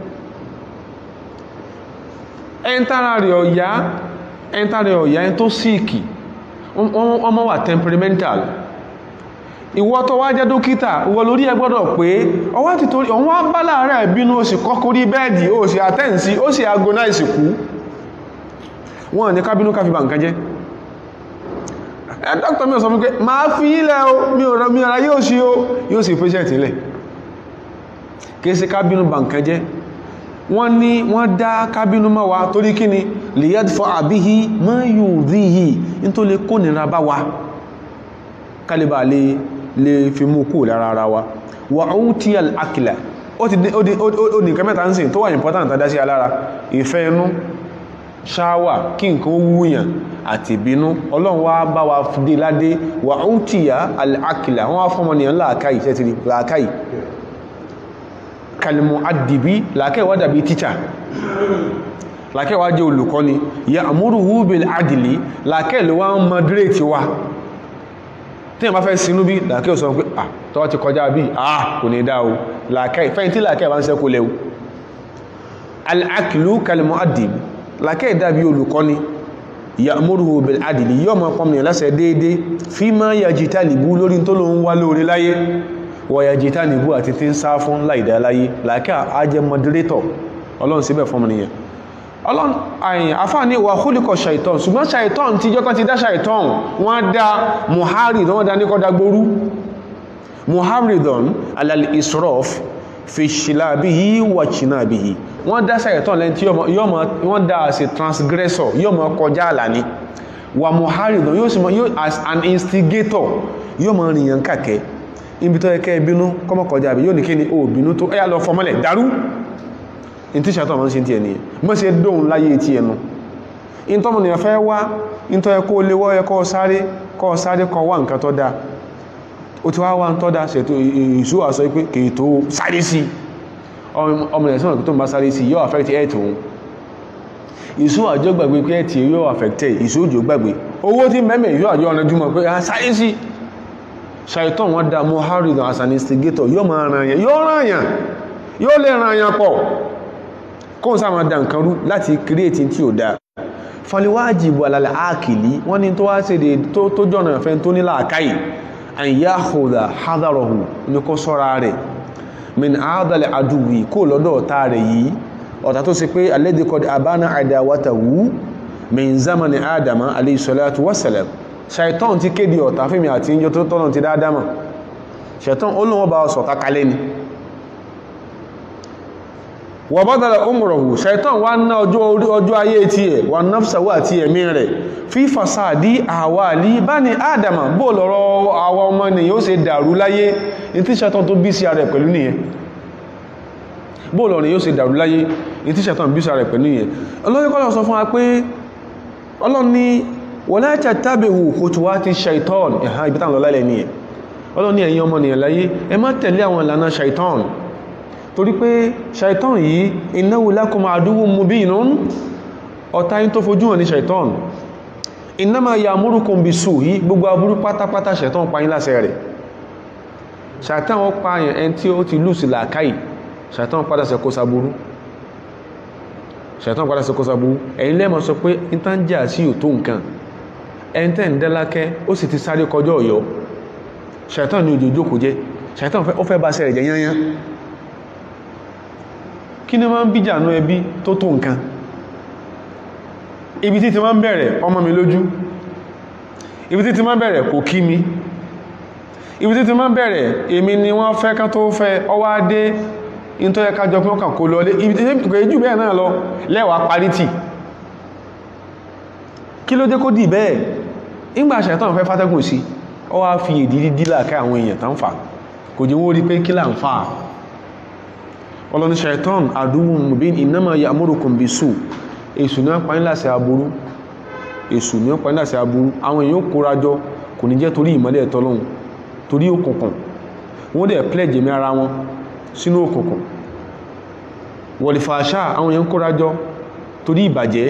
ẹntara rẹ̀ ọ̀yá ẹntara rẹ̀ ọ̀yá ẹn tó síìkì ọmọ wà temperamental ìwọ tó wá jẹ́ dókítà ìwọ lórí ẹ gbọ́dọ̀ pé ọwá ti torí ọwọ́ bá láàárẹ̀ bínú ó sì kọ́kọ́ rí bẹ́ẹ̀dì ó sì àtẹ́ǹsí ó sì agonize kú wọ́n ní kábínú káfí bà nǹkan jẹ́ ẹ dókítà mi ò sọ fún pé máa fi ilẹ̀ o mi ò ra yóò sí o yóò sì patient ilẹ̀ kìí sí kábínú bà nǹkan jẹ́ wọ́n ní wọ́n dá kábínú mọ́ wa torí kí ni liyad fọ́ àbíhí mọ́ yóò rí yìí ní tó lè kó nira bá wa kálíbà lè lè fi mú kú lára ara wa wà ó tí al-akila ó ti ó ní nǹkan mẹ́ta ń sìn tó wà important tàdá sí alára ìfẹ́ inú ṣáwà kí nǹkan ó wúyàn àti ìbínú ọlọ́run wá bá wa dé ládé wà ó tí al-akila wọ́n wá fọ́mọ nìyàn láàkáì ṣẹ́tìrì láàkáì kalimu adibi làkẹ́wà dàbí tíṣà làkẹ́wà jẹ́ olùkọ́ni ya amúrùhú bil adìlì làkẹ́ ló wá ń moderate wa tí ma fẹ́ sinú bí làkẹ́ ò sọ pé à tọ́wọ́ ti kọjá bí à kò ní dá o làkẹ́ fẹ́yìn tí làkẹ́ bá ń sẹ́kù lẹ́wù al-aklu kalimu adibi làkẹ́ dàbí olùkọ́ni ya amúrùhú bil adìlì yọ́ mọ́ pọ́mìnì lásẹ̀ déédé fi máa yàjítà lìbú lórí tó lóun wá lórí láyé wọ̀yà jìtá nìbú àti tí ń sá fún láìdá láyé láìká ajẹ́ moderator ọlọ́run síbẹ̀ fún ọmọnìyàn ọlọ́run àyìn afáàní wà húlìkọ̀ ṣàìtọ́n ṣùgbọ́n ṣàìtọ́n tí jọ́kan ti dá ṣàìtọ́n wọ́n dá muharidon wọ́n dá ní kọ́dá gbórú muharidon alal isrof fi ṣìlábíhí wà ṣìnábíhí wọ́n dá ṣàìtọ́n lẹ́ni tí wọ́n dá as a transgressor yóò mọ́ kọjá àlàní wà muharidon yóò sì mọ́ as an instigator yóò mọ́ rìnyàn kàkẹ́ ibi tó ẹkẹ́ ìbínú kọmọkọjá àbí yóò ní kí ni o bínú tó ẹyà lọ fọmọlẹ̀ dárú in tí ṣàtọ̀ mọ́ sí ti ẹni mọ́ sí dóhun láyé ti ẹnu in tọ́mọ̀ ni ẹ̀fẹ́ wá in tó ẹkọ́ léwọ́ ẹkọ́ sáré kọ́ sáré kọ wá nǹkan tó dá o ti wá wá ń tọ́ dá ṣètò ìṣú àṣọ pé kèé tó sáré sí ọmọ ẹ̀ sọ́nà tó ń bá sáré sí yóò affect ẹ̀ tó ìṣú àjọ gbàgbé pé ẹ̀ tí yóò affect ìṣú òjò gbàgbé owó tí mẹ́mẹ́ ìṣú àjọ ọ̀nà jùmọ̀ pé sáré sí ṣàìtàn wọ́n dá mohamed as an instigator yóò máa ràn yàn yóò ràn yàn yóò lè ràn yàn pọ̀ kóhùn sáà máa dá nǹkan rú láti create tí ò dáa faliwájìbù alàlẹ̀ ákìlì wọ́n ní tó wá sí èdè tó jọ̀nà ẹ̀fẹ́ tó ní làákàyè àyà àhùdà hádàrọ̀hù ní kó sọ́ra rẹ̀ min àádàlẹ̀ àdúwì kó lọ́dọ̀ ọ̀tá rẹ̀ yìí ọ̀tá tó sì pé alẹ́dẹ́kọ̀d àbánà àdáwátàwú min zamani adama alayhi salatu wasalam ṣàìtàn ti kéde ọ̀tá fíìmì àti ìjọ tó tọ́nà ti dáadáa mọ̀ ṣàìtàn olóhun bá ọsọ̀ takalẹ́ ni wà bọ́dàlẹ̀ umruhu ṣàìtàn wá ná ọjọ́ ayé tí ẹ̀ wà náfsàwà àti ẹ̀mí rẹ̀ fi fasadi àwàlì bani adama bó lọ́rọ̀ àwa ọmọ ni yóò ṣe dàrú láyé ní tí ṣàìtàn tó bí sí ara ẹ̀ pẹ̀lú nìyẹn bó lọ́rọ̀ yóò ṣe dàrú láyé ní tí ṣàìtàn bí sí ara ẹ̀ pẹ̀lú nìyẹn ọlọ́yẹ́kọ́lọ́ sọ fún wa pé ọlọ́ni wọ́lá tàbíhù khutuwati shaitan ẹ̀há ibi tàn lọ lálẹ̀ ní ẹ̀ ọlọ́ni ẹ̀yin ọmọ nìyàn láyé ẹ má tẹ̀lé àwọn ìlànà shaitan torí pé shaitan yìí innahu lakum aduwwun mubinun ọ̀tá yín tó fojú hàn ní shaitan innama ya'murukum bis-su'i gbogbo aburú pátápátá shaitan pa yín láṣẹ rẹ̀ shaitan wọ́n pa àyàn ẹni tí ó ti lùsì làákàyè shaitan padà sẹ kó saburú shaitan padà sẹ kó saburú ẹ̀yin lẹ́mọ̀ sọ pé ìtànjà sí ò tó nǹkan ẹntẹ́ ń dẹ́lákẹ́ ó sì ti sáré kọjọ́ ọ̀yọ́ ṣàìtàn ní ojú ojókòó jẹ́ ṣàìtàn ó fẹ́ bá sẹ́rẹ̀ jẹ́ yányán kí ní máa ń bíjà ní ẹbí tó tó nǹkan ibi tí ti máa ń bẹ̀rẹ̀ ọmọ mi lójú ibi tí ti máa ń bẹ̀rẹ̀ kò kí mi ibi tí ti máa ń bẹ̀rẹ̀ èmi ni wọ́n fẹ́ ká tó fẹ́ ọwá dé in tó yẹ ká jọ pé ó kàn kó lọ ibi tí kò jù bẹ́ẹ̀ náà lọ lẹ́wàá parí tì kí ló dé kó dì bẹ́ẹ̀ ìgbà ṣẹ̀tàn fẹ́ fátẹ́gùn sí ọ wá fi èdè dídí láàká àwọn èèyàn tán fà kò jẹ́ wọ́n rí pé kí là ń fà ọlọ́ni shaitan àdúwùn mubin innama ya'murukum bisu èṣù ní ọpa níláṣẹ aburú èṣù ní ọpa níláṣẹ aburú àwọn èèyàn kórajọ kò ní jẹ́ torí ìmọ́lẹ̀ ẹ̀tọ́lọ́hun torí òkùnkùn wọ́n dẹ̀ pledge mi ara wọn sínú òkùnkùn wọ̀lìfàṣà àwọn èèyàn kórajọ torí ìbàjẹ́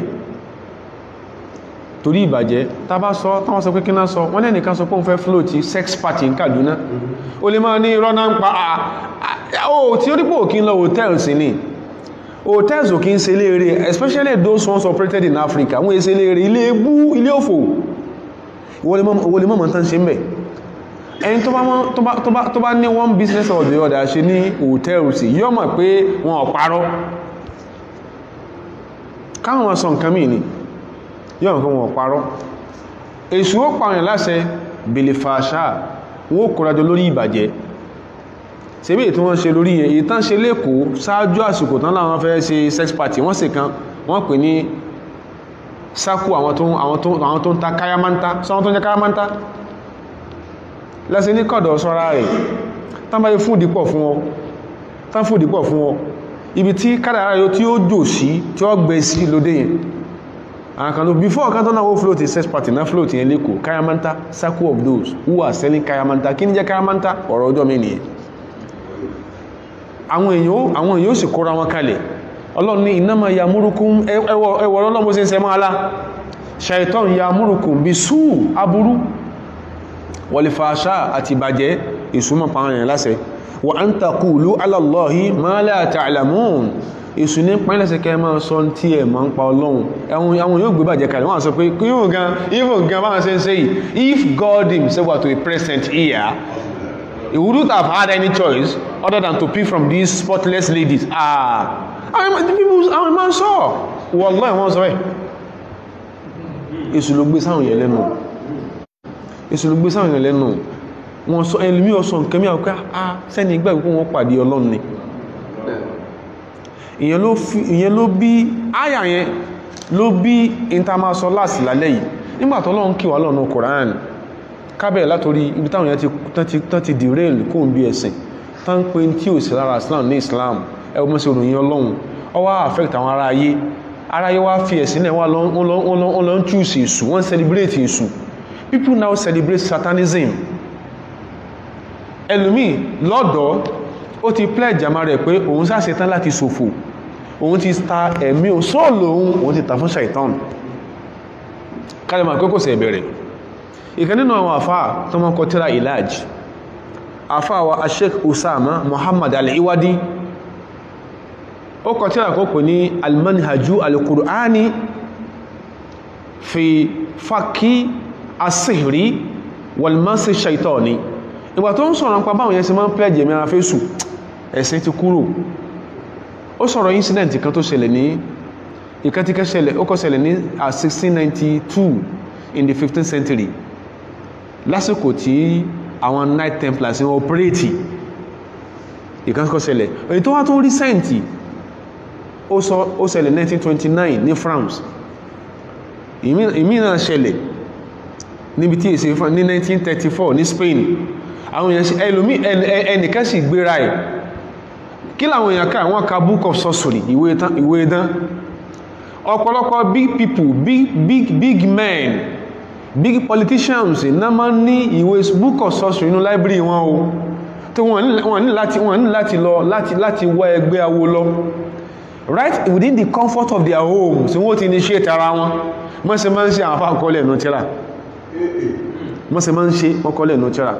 torí ìbàjẹ́ tá bá sọ táwọn sọ pé kí náà sọ wọ́n lẹ́nìkan sọ pé òun fẹ́ float sex party ní Kaduna o lè máa ní irọ́ náà ń pa ó tí ó dípò kí ń lọ hotels ní hotels ò kí ń ṣe léèrè especially those ones operated in Africa wọ́n ṣe léèrè ilé ebú ilé òfò ìwọ lè mọ̀mọ̀ tán ṣe ń bẹ̀ ẹni tó bá ní one business or the other ṣe ní hotels yóò mọ̀ pé wọn ò parọ́ káwọn sọ nǹkan mìí ni yóò nǹkan wọn parọ́ èṣù ó pààyàn láṣẹ bèlèfàṣà wọ́n kòrajọ lórí ìbàjẹ́ ṣebí ètò wọ́n ṣe lórí ẹ̀ ìtàn ṣe lẹ́kọ̀ọ́ ṣáájú àsìkò tán láwọn fẹ́ ṣe sex party wọ́n sì kan wọ́n pè ní sákú àwọn tó ń ta káyámántá sọ́wọ́n tó ń jẹ́ káyámántá lẹ́sẹ̀ ní kọ̀dọ̀ sọ́ra rẹ̀ tán bá yẹ fún ìdípọ̀ fún ọ tán fún ìdípọ̀ fún ọ ibi tí kádàrá yóò tí ó jò sí tí ó gbẹ sí lóde yẹn àkànlò before kan tó náà ó float a sex party náà float yẹn lẹ́kọ̀ọ́ kayamanta circle of those who are selling kayamanta kí ní jẹ́ kayamanta ọ̀rọ̀ ọjọ́ mi nìyẹn àwọn èèyàn àwọn èèyàn ó sì kóra wọn kalẹ̀ ọlọ́run ní innama ya'murukum ẹwọ̀ ọlọ́run bó ṣe ń sẹ́mọ́ alá shaitan ya'murukum bí sú aburú wal fahsha àti ìbàjẹ́ ìsúnmọ̀ pààyàn láṣẹ wa an taqulu ala Allahi ma la ta'lamun èsù ní pínlẹ̀sẹ̀ kẹ́ máa sọ tí ẹ̀ máa ń pa ọlọ́run ẹ̀wọ̀n àwọn yóò gbé bàjẹ́ kalẹ̀ wọ́n sọ pé yíò gan even gan bá ṣe ń ṣe yìí if God himself were to be present here he wouldn't have had any choice other than to pick from these spotless ladies ah àwọn ìmọ̀ ń sọ wallahi wọ́n sọ ẹ̀ èsù ló gbé sáwọn yẹn lẹ́nu èsù ló gbé sáwọn yẹn lẹ́nu wọ́n sọ ẹlùmí ọ̀sọ̀ nǹkan mí àwọn ah sẹ́ni ìgbà ìpín wọn pàdé ọlọ́run ni ìyẹn ló bí àyà yẹn ló bí intermasolas lálẹ́ yìí nígbàtí Ọlọ́run kí wà lọ́nà Koran kábẹ̀ látorí ibi táwọn yẹn tán ti derail kó ń bí ẹ̀sìn tán pé tí ò sí lára Islam ní Islam ẹwọ́n mọ́ sí òròyìn Ọlọ́run ọ wá affect àwọn ará ayé ará ayé wá fi ẹ̀sìn náà wọ́n lọ ń choose èṣù wọ́n celebrate èṣù people now celebrate satanism ẹlòmíì lọ́dọ̀ ó ti pledge àmà rẹ̀ pé òun sáà ṣetán láti ṣòfò òun ti ta ẹ̀mí o sóòlò òun òun ti ta fún ṣàìtàn kálẹ̀mà pé kò sẹ̀ bẹ̀rẹ̀ ìkan nínú àwọn àfáà tó mọ́ kọtíra ìlàj àfáà wa Sheikh Usama Muhammad al-Iwadi ó kọtíra kó pè ní al-manhaju al-Qur'ani fi faki asihri wal-masi shaitani ìgbà tó ń sọ̀rọ̀ nípa báwọn yẹn ṣe máa ń pledge ẹ̀mí ara fésù ẹ̀sìn ti kúrò ó sọ̀rọ̀ incident kan tó ṣẹlẹ̀ ní ìkẹtíkẹ́ ṣẹlẹ̀ ó kọ́ ṣẹlẹ̀ ní 1692 in the 15th century lásìkò tí àwọn Knight Templars ń operate ìkẹ́kọ́ ṣẹlẹ̀ èyí tó wá tó recent ó ṣẹlẹ̀ 1929 ní France ìmí náà ṣẹlẹ̀ níbi tí èsì ní 1934 ní Spain àwọn èèyàn ẹlòmí ẹnìkan sì gbéra ẹ̀ kí làwọn èèyàn ká wọ́n ka book of sorcery ìwé idán ọ̀pọ̀lọpọ̀ big people big big big men big politicians náà máa ń ní ìwé book of sorcery inú library wọn o tí wọ́n ní láti wọ́n ní láti lọ láti láti wá ẹgbẹ́ awo lọ right within the comfort of their home tí wọ́n ti initiate ara wọn mọ́sẹ̀ máa ń ṣe àwọn afáàkọọ́lẹ̀ ẹ̀nà tíra mọ́sẹ̀ máa ń ṣe ọkọ̀ọ́lẹ̀ ẹ̀nà tíra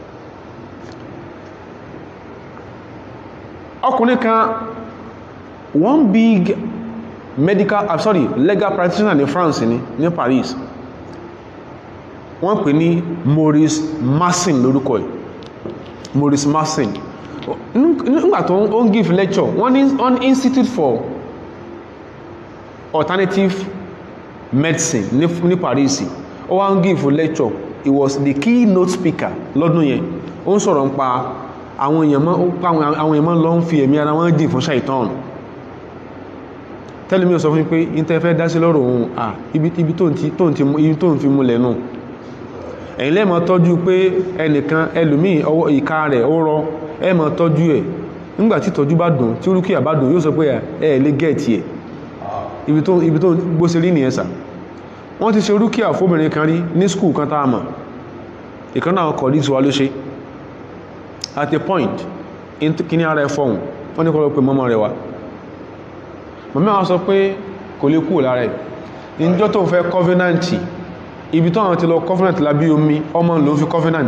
ọkùnrin kan one big medical uh, sorry legal practitioner ní France ní ní Paris wọ́n pè ní Maurice Massin lórúkọ ẹ̀ Maurice Massin nígbà tó ń give lecture wọ́n ní on Institute for Alternative Medicine ní, ní Paris ó wá ń give lecture he was the keynote speaker lọ́dún yẹn ó ń sọ̀rọ̀ nípa àwọn èèyàn mọ́ lọ ń fi ẹ̀mí ara wọn jìn fún ṣàìtàn tẹ́lẹ̀ mi ò sọ fún pé ìntẹ́ fẹ́ dá sí lọ́rọ̀ ohun à ibi tó ń fi múlẹ̀ nù ẹ̀yin lẹ́mọ̀ tọ́jú pé ẹnìkan ẹlòmíì ọwọ́ ìka rẹ̀ ó rọ ẹmọ̀ tọ́jú ẹ̀ nígbàtí ìtọ́jú bá dùn tí rúkìá bá dùn yóò sọ pé ẹ lè gẹ́ẹ̀tì ẹ̀ ibi tó ibi tó bó ṣe rí nìyẹn sà wọ́n ti ṣe rúkìá fóbìnrin kan rí ní skul kan tá a mọ̀ ìkan náà kọ̀ ní tiwa ló ṣe at a point kí ní ara ẹ fọ́hùn wọ́n ní kọ́ lọ pé mọ́mọ́ rẹ̀ wá mọ̀mí àwọn sọ pé kò lè kúrò lára ẹ̀ ìjọ tó ń fẹ́ covenant ibi tó àwọn ti lọ covenant lábí omi ọmọ ló fi covenant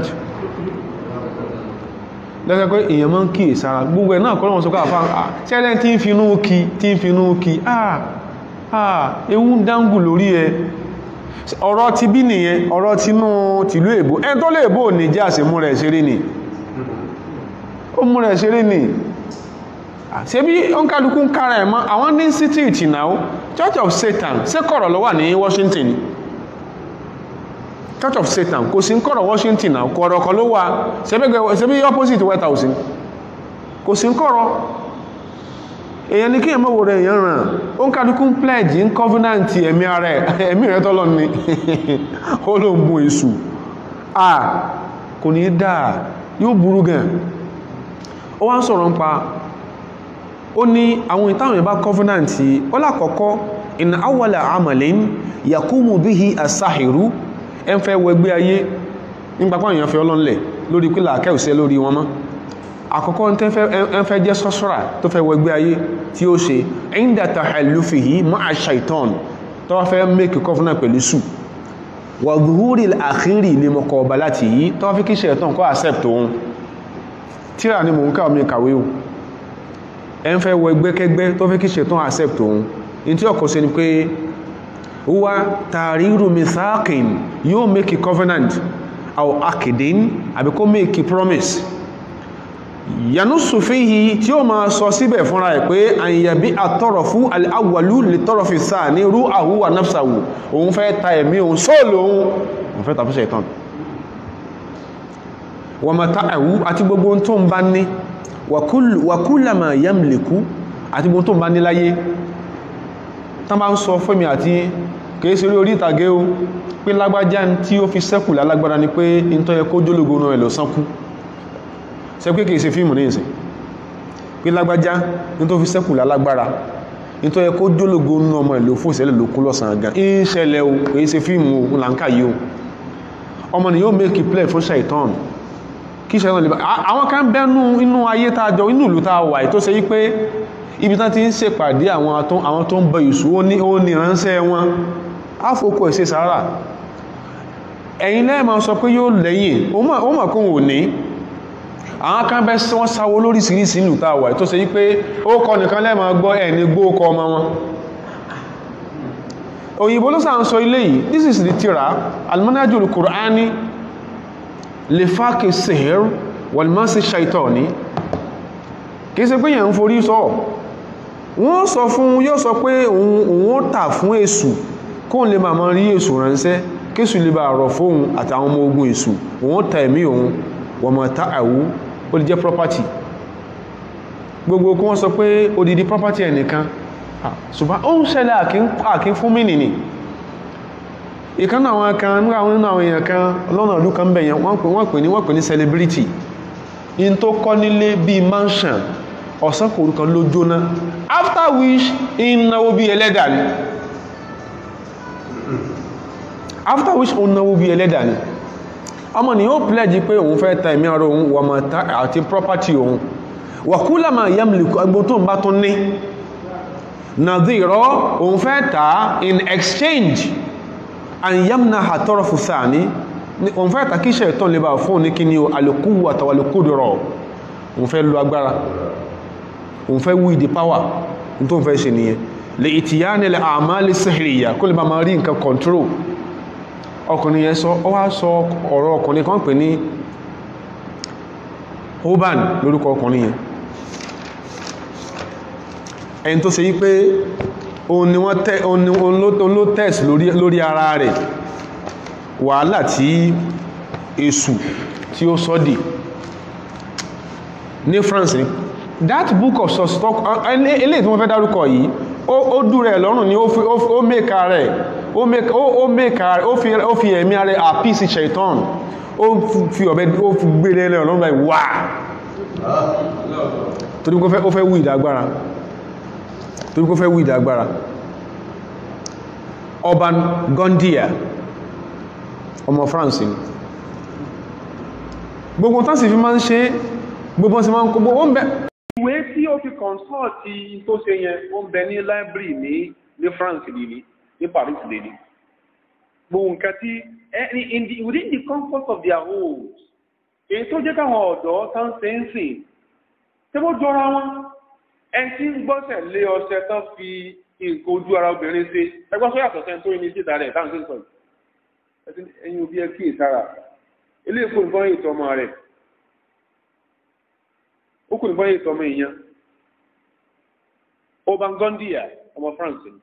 lẹ́gbẹ́ pé èèyàn máa ń kí ìsára gbogbo ẹ̀ náà kọ́ lọ́wọ́ sọ pé àfá ṣẹ́lẹ̀ tí ń finú kí tí ń finú kí àà àà ewu ń dángù lórí ẹ ọ̀rọ̀ ti bí nìyẹn ọ̀rọ̀ tinú tìlú èbó ẹn tó lè bó ní jẹ́ àṣẹ mú rẹ̀ ṣeré ni ó mú rẹ̀ ṣeré ni ṣe bí ó ń kálukú ń kára ẹ̀ mọ́ àwọn ní institute náà Church of Satan ṣé kọ̀rọ̀ ló wà ní Washington Church of Satan kò sí ń kọ̀rọ̀ Washington náà kọ̀rọ̀ kan ló wà ṣe bí opposite White House kò sí ń kọ̀rọ̀ èyàn ní kí èmọ́ wo rẹ̀ èyàn ràn ó ń kálukú ń pledge ń covenant ẹ̀mí ara ẹ̀ ẹ̀mí rẹ̀ tọ́lọ ní ó ló ń bú èṣù à kò ní dáa yóò burú gan ó wá ń sọ̀rọ̀ ń pa ó ní àwọn ìtàwọn ìbá covenant ó lákọ̀ọ́kọ́ in awwala amalin yakumu bihi asahiru ẹ ń fẹ́ wẹgbẹ́ ayé nígbàpá èèyàn fẹ́ ọlọ́nlẹ̀ lórí pílà akẹ́ùsẹ́ lórí wọn mọ́ àkọ́kọ́ ń fẹ́ jẹ́ sọ́sọ́rà tó fẹ́ wẹgbẹ́ ayé tí ó ṣe inda tahallufihi ma'a shaitan tó wá fẹ́ make covenant pẹ̀lú sù wà zuhuri al-akhiri ní mọ̀kọ̀ ọba láti yí tó wá fi kí shaitan kọ́ accept òun tíra ni mò ń káwọ́ mi kàwé o ẹ ń fẹ́ wẹgbẹ́ kẹgbẹ́ tó fi kí shaitan accept òun in tí ọkọ̀ sí ni pé huwa tàríru mithaqin yóò make a covenant aw akidin àbí kó make a promise yanusu fihi tí ó máa sọ síbẹ̀ fúnra ẹ̀ pé àyàbí àtọ́rọ̀ fún al'awwalu lè tọ́rọ̀ fi sáà ní rú àhúwà nafsahu òun fẹ́ ta ẹ̀mí òun sóòlò òun òun fẹ́ tàbí ṣẹ̀tàn wà mata ẹ̀wú àti gbogbo tó ń bá ní wàkúlàmà yamliku àti gbogbo tó ń bá ní láyé tán bá ń sọ fẹ́mi àti kìí sí orí ìtàgé o pé lágbájá tí ó fi sẹ́kù lálágbára ni pé in tó yẹ kó jólógo náà ẹ̀ lọ sánkú ṣe pé kìí ṣe fíìmù ní ìsìn pé lágbájá ní tó fi sẹ́kù lálágbára ní tó yẹ kó jólógo náà ọmọ ìlò fún ìṣẹ̀lẹ̀ lókún lọ́sàn gan ń ṣẹlẹ̀ o kìí ṣe fíìmù o làǹkà yìí o ọmọ ni yóò make play fún ṣàìtàn kí ṣàìtàn lè bá àwọn kan bẹ́nu inú ayé tá a jọ inú ìlú tá a wà tó ṣe yí pé ibi tán ti ń ṣèpàdé àwọn tó ń bọ ìṣù ó ní ìránṣẹ́ wọn áfòkò ẹ̀ṣẹ́ sàárà ẹ̀yin lẹ́ẹ̀mà sọ pé yóò lẹ́yìn ó mọ̀ kún ò ní àwọn kan bẹ́ wọ́n sáwó lóríṣìíríṣìí ìlú tàwà tó ṣe wípé ó kọ nìkan lẹ́ẹ̀mà gbọ́ ẹ̀ ní gbó kọ ọmọ wọn òyìnbó ló sàn sọ ilé yìí this is the tira almanajul qur'ani lè fákè sihir wàlmásí shaitani kìí ṣe pé yẹn ń forí sọ wọ́n sọ fún yóò sọ pé òun ó tà fún èṣù kóun lè máa rí èṣù ránṣẹ́ kéṣù lè bá rọ̀ fóun àtàwọn ọmọ ogun èṣù òun ó ta ẹ̀mí òun wọ́n mọ̀ ta àwú ó lè jẹ́ property gbogbo kí wọ́n sọ pé odidi property ẹnìkan ṣùgbọ́n ó ń ṣẹlẹ̀ àkín fún mí nìní ìkan náà àwọn kan nígbà àwọn nínú àwọn èèyàn kan lọ́nà ọdún kan bẹ̀yẹn wọ́n pè ní wọ́n pè ní celebrity in tó kọ́ nílé bíi mansion ọ̀sán kòrò kan ló jóná after which in náwó bí ẹlẹ́dà ni after which òun náwó bí ẹlẹ́dà ni ọmọ ni yóò pledge pé òun fẹ́ ta ẹ̀mí ara òun wà máa ta àti property òun wàkúlà máa yamliku agbó tó ń bá tún ní nàdírọ́ òun fẹ́ ta in exchange and yamna àtọ́rọ̀ fùsà ní òun fẹ́ ta kíṣẹ̀ ìtàn lè bá fún ní kí ni alùkúwà tàwàlùkúdùrọ̀ òun fẹ́ lo agbára òun fẹ́ wí di power ní tó ń fẹ́ ṣe nìyẹn lè ìtìyà nílẹ̀ àmàlì sihriya kó lè bá máa rí nǹkan control ọkùnrin yẹn sọ ọ wá sọ ọ̀rọ̀ ọkùnrin kan pè ní hoban lórúkọ ọkùnrin yẹn ẹni tó ṣe yí pé òun ni wọ́n tẹ́ òun ló test lórí ara rẹ̀ wàhálà tí èṣù tí ó sọ́dì ní France ni that book of stock eléyìí tí wọ́n fẹ́ dárúkọ yìí ó dú rẹ̀ lọ́rùn ni ó mẹ́ka rẹ̀ ó mẹ́ka rẹ̀ ó fi ẹ̀mí rẹ̀ àpísì shaitan ó fi ọ̀bẹ ó fi gbére rẹ̀ lọ́rùn báyìí wà torí kó fẹ́ wú ìdágbára torí kó fẹ́ wú ìdágbára Urban Gondia ọmọ France ni gbogbo tán sì fi máa ń ṣe gbogbo sí máa ń kó gbogbo ń bẹ ìwé tí ó fi kọ̀nsọ́ọ̀tì tó ṣe yẹn ó ń bẹ ní library ní ní France lè ní ní Paris lè ní gbogbo nǹkan tí ẹni in the within the comfort of their homes èyí tó jẹ́ káwọn ọ̀dọ́ tán ṣe ń sìn tí ó jọra wọn ẹni tí ń gbọ́sẹ̀ lé ọṣẹ tán fi nǹkan ojú ara obìnrin ṣe ẹgbọ́n sọ yàtọ̀ sẹ́ni tó ní síta rẹ̀ táwọn ṣe ń sọ yìí ẹ̀yin òbí ẹ kí ìsára ilé ìfò nǹkan ètò ọmọ rẹ̀ ó kù nǹkan ètò ọmọ èèyàn Urban Gondia ọmọ France ni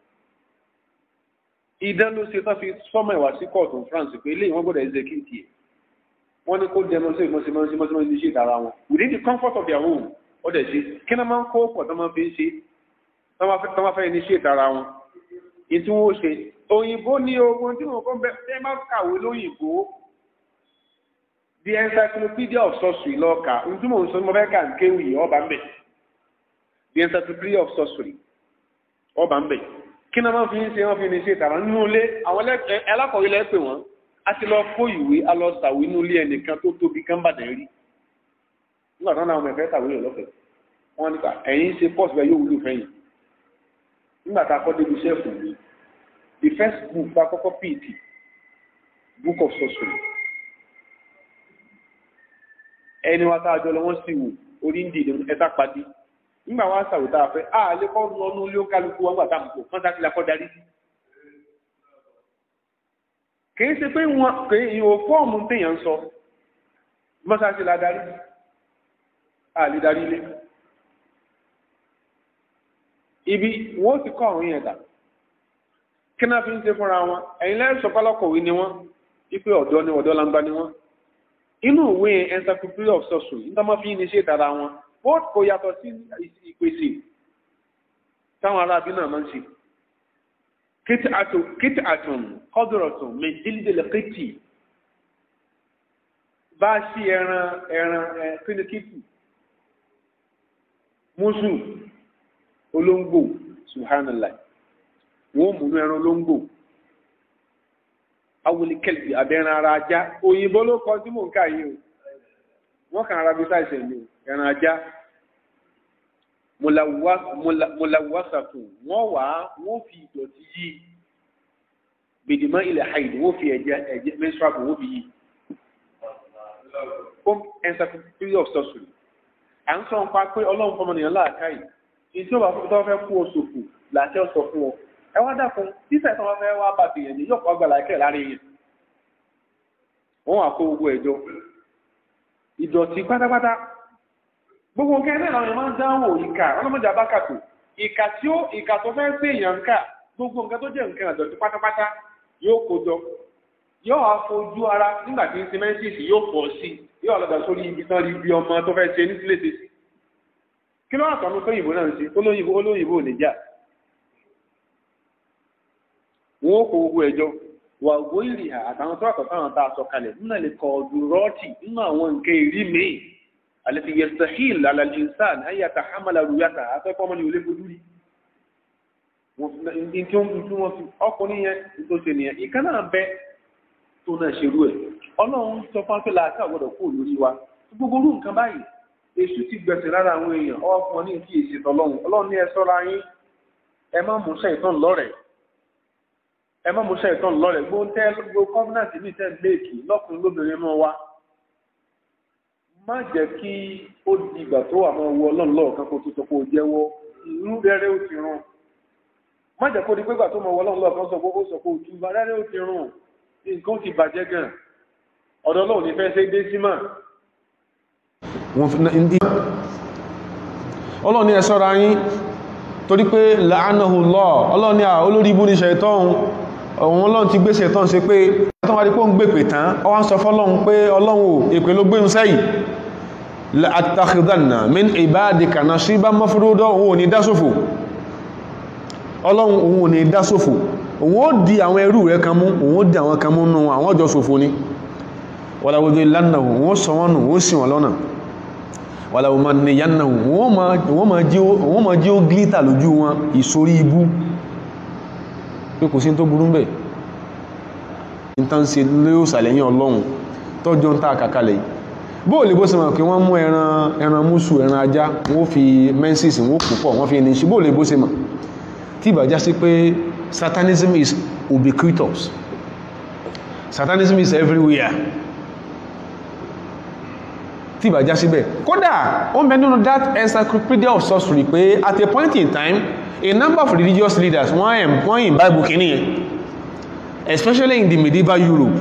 ìdán ló ṣe tán fi sọ́mọ̀ ìwà sí kóòtù France pé ilé ìwọ́n gbọ́dọ̀ execute ẹ̀ wọ́n ní kó demonstrate mọ́símọ́símọ́símọ́ ní ṣe ìdára wọn within the comfort of their home ó dẹ̀ ṣe kí náà máa ń kó pọ̀ tó máa fi ń ṣe tó máa fẹ́ ní ṣe ìdára wọn ní tí wọ́n ṣe òyìnbó ní ogun tí wọ́n kọ́ bẹ́ẹ̀ tẹ́ máa kàwé lóyìnbó the encyclopedia of sorcery lọ́ọ̀ka ní tí mò ń sọ ní mo fẹ́ kà ń kéwì ọba ń bẹ̀ the encyclopedia of sorcery ọba ń bẹ̀ kí náà máa fi ń ṣe wọ́n fi ní ṣe ìdára nínú ilé àwọn alákọ̀wé lẹ́pẹ̀ wọ́n a ti lọ kó ìwé a lọ sàwé inú ilé ẹnìkan tó tóbi kán bàdàn rí nígbà tán láwọn ẹ̀fẹ́ sàwé rẹ̀ lọ́fẹ̀ẹ́ wọ́n nípa ẹ̀yìn ṣe pọ́ọ̀sì bẹ́ẹ̀ yóò wúlò fẹ́yìn nígbà tá a kọ́ débi sẹ́ẹ̀fù mi the first book bá kọ́kọ́ pt book of sorcery ẹni wa tá a jọ lọ wọ́n sì wò orí ń dìde ẹ̀ta padì nígbà wá sàwé tá a fẹ́ a lè kọ́ lọ́nu ilé ó kálukú wọn gbà tá a mọ̀ kó kọ́ńtà kí la kọ́ darí sí kìí ṣe pé wọn kìí ìwò fọ́ọ̀mù téèyàn ń sọ mọ́sáàsì la darí àlè darí ilé ibi wọ́n ti kọ́ àwọn yẹn dà kí náà fi ń ṣe fúnra wọn ẹ̀yin lẹ́yìn sọ pálọ́kọ̀wé ni wọ́n wípé ọ̀dọ́ ni ọ̀dọ́ langba ni wọ́n inú ìwé encyclopedia of sorcery nígbà máa fi ní ṣe ìtara wọn ó kò yàtọ̀ sí ìpèsè táwọn aráabí náà máa ń ṣe kit'atun qadratun min jildil qiti bá sí ẹran ẹran kíníkìtì mùsù olóńgbò subhanallah wọ́n múnú ẹran olóńgbò awulikẹ́lì abẹ́ran ara ajá òyìnbó ló kọ tí mò ń kà yìí o wọ́n kàn ara bí sáìsẹ̀ ní ẹran ajá mọ̀làwásàtò wọ́n wà wọ́n fi ìdọ̀tí yí gbèdìmọ́ ilẹ̀ haid wọ́n fi ẹ̀jẹ̀ ẹ̀jẹ̀ menstrual wọ́n fi yí home encyclopedia of sorcery à ń sọ nípa pé ọlọ́run fọmọnìyàn láàká yìí ní tí ó bá fún tó fẹ́ kú oṣù kù láti ọ̀sọ̀ fún ọ ẹ wá dákun títẹ̀ tó wọ́n fẹ́ wá bàbí yẹn ní yóò kọ́ gbà láìkẹ́ láàrin yẹn wọ́n wà kó gbogbo ẹ̀jọ́ ìdọ̀tí pátápátá gbogbo nǹkan ẹ̀rẹ́ àwọn máa ń dáhùn ìkà ọlọ́mọdé abákàtò ìkà tí ó ìkà tó fẹ́ sí èèyàn ká gbogbo nǹkan tó jẹ́ nǹkan àdọ̀tí pátápátá yóò kó jọ yóò wá fojú ara nígbà tí sìmẹ́ntìsì yóò pọ̀ sí yóò lọ́dọ̀ sórí ibi tán rí bí ọmọ tó fẹ́ ṣe ní sílé ṣe sí kí ló wà tọ́nu tó yìnbó náà ń ṣe olóyìnbó olóyìnbó ò ní jà wọn ó kó gbogbo ẹjọ́ wà gbó ìrìhà àtàwọn tó àtọ̀ táwọn tá a sọ kalẹ̀ nínú lè kọ ọdún rọ́ọ̀tì nínú àwọn nǹkan ìrí míì àlẹ́tì yẹsàhìl alàlìsàn ayé àtàhámàlà rúyàtà afẹ́kọ́ ọmọ ní olè fojú rí ní tí wọ́n fi ọkùnrin yẹn tó ṣe nìyẹn ìkan náà bẹ tó náà ṣerú ẹ̀ ọlọ́run sọ fún afẹ́lá àti àgbọ̀dọ̀ kú lórí wa gbogbo orú nǹkan báyìí èṣù ti gbẹ̀sẹ̀ lára àwọn èèyàn ọwọ́ fún ọ ní kí èsì tọlọ́run ọlọ́run ní ẹ sọ́ra yín ẹ má mú ṣàìtàn lọ́rẹ̀ẹ́ ẹ má mú ṣàìtàn lọ́rẹ̀ẹ́ gbó tẹ́ gbó kọ́fínàtì ní tẹ́ léèkì lọ́kùnrin lóbìnrin mọ́ wa má jẹ́ kí ó di ìgbà tó wà máa wọ ọlọ́run lọ́ọ̀kan kó tó sọ pé ó jẹ́wọ́ irú rẹ́rẹ́ ó ti rún má jẹ́ kó di pé ìgbà tó máa wọ ọlọ́run lọ́ọ̀kan sọ pé ó sọ pé ó túbà rẹ́rẹ́ ó ti rún nǹkan ti bàjẹ́ gan ọ̀dọ̀ náà ò ní fẹ́ ṣe dé sí mà. ọlọ́run ní ẹ ṣọ́ra yín torí pé la'anahu Allah ọlọ́run ní à olórí ibú ní ṣẹ̀tọ́n òun ọlọ́run ti gbé ṣẹ̀tọ́n ṣe pé ẹ̀tọ́n wá di pé ó ń gbèpè tán ọ wá ń sọ fọ́lọ́run pé ọlọ́run ò èpè ló gbé ń sẹ́yìn la'attakhidhanna min ibadika nasiban mafruda òun ò ní dásòfò ọlọ́run òun ò ní dásòfò òun ó di àwọn ẹrú rẹ̀ kan mú òun ó di àwọn kan mú nù àwọn ọjọ́ ṣòfò ni wọ́láwọ́dé lánàá òun ó sọ wọ́n nù ó sì wọ́n lọ́nà wàlá ọmọ nìyànnà wọ́n ma jí ó glítà lójú wọn ìsorí ibú pé kò sí tó burú bẹ̀ ìtànṣe lóò sàlẹ̀yìn ọlọ́run tọ́jọ́ ń tàà kàkalẹ̀ bóò lè bó ṣe mọ̀ kí wọ́n mú ẹran ẹran músù ẹran ajá wọ́n fi menses wọ́n púpọ̀ wọ́n fi ní ṣe bóò lè bó ṣe mọ̀ tí ìbàjá sí pé satanism is ubiquitous satanism is everywhere tí ìbá já síbẹ̀ kódà ó mẹ́ nínú that encyclopedia of sorcery pé at a point in time a number of religious leaders wọ́n ẹ̀ wọ́n yìn bible kìíní yẹn especially in the medieval Europe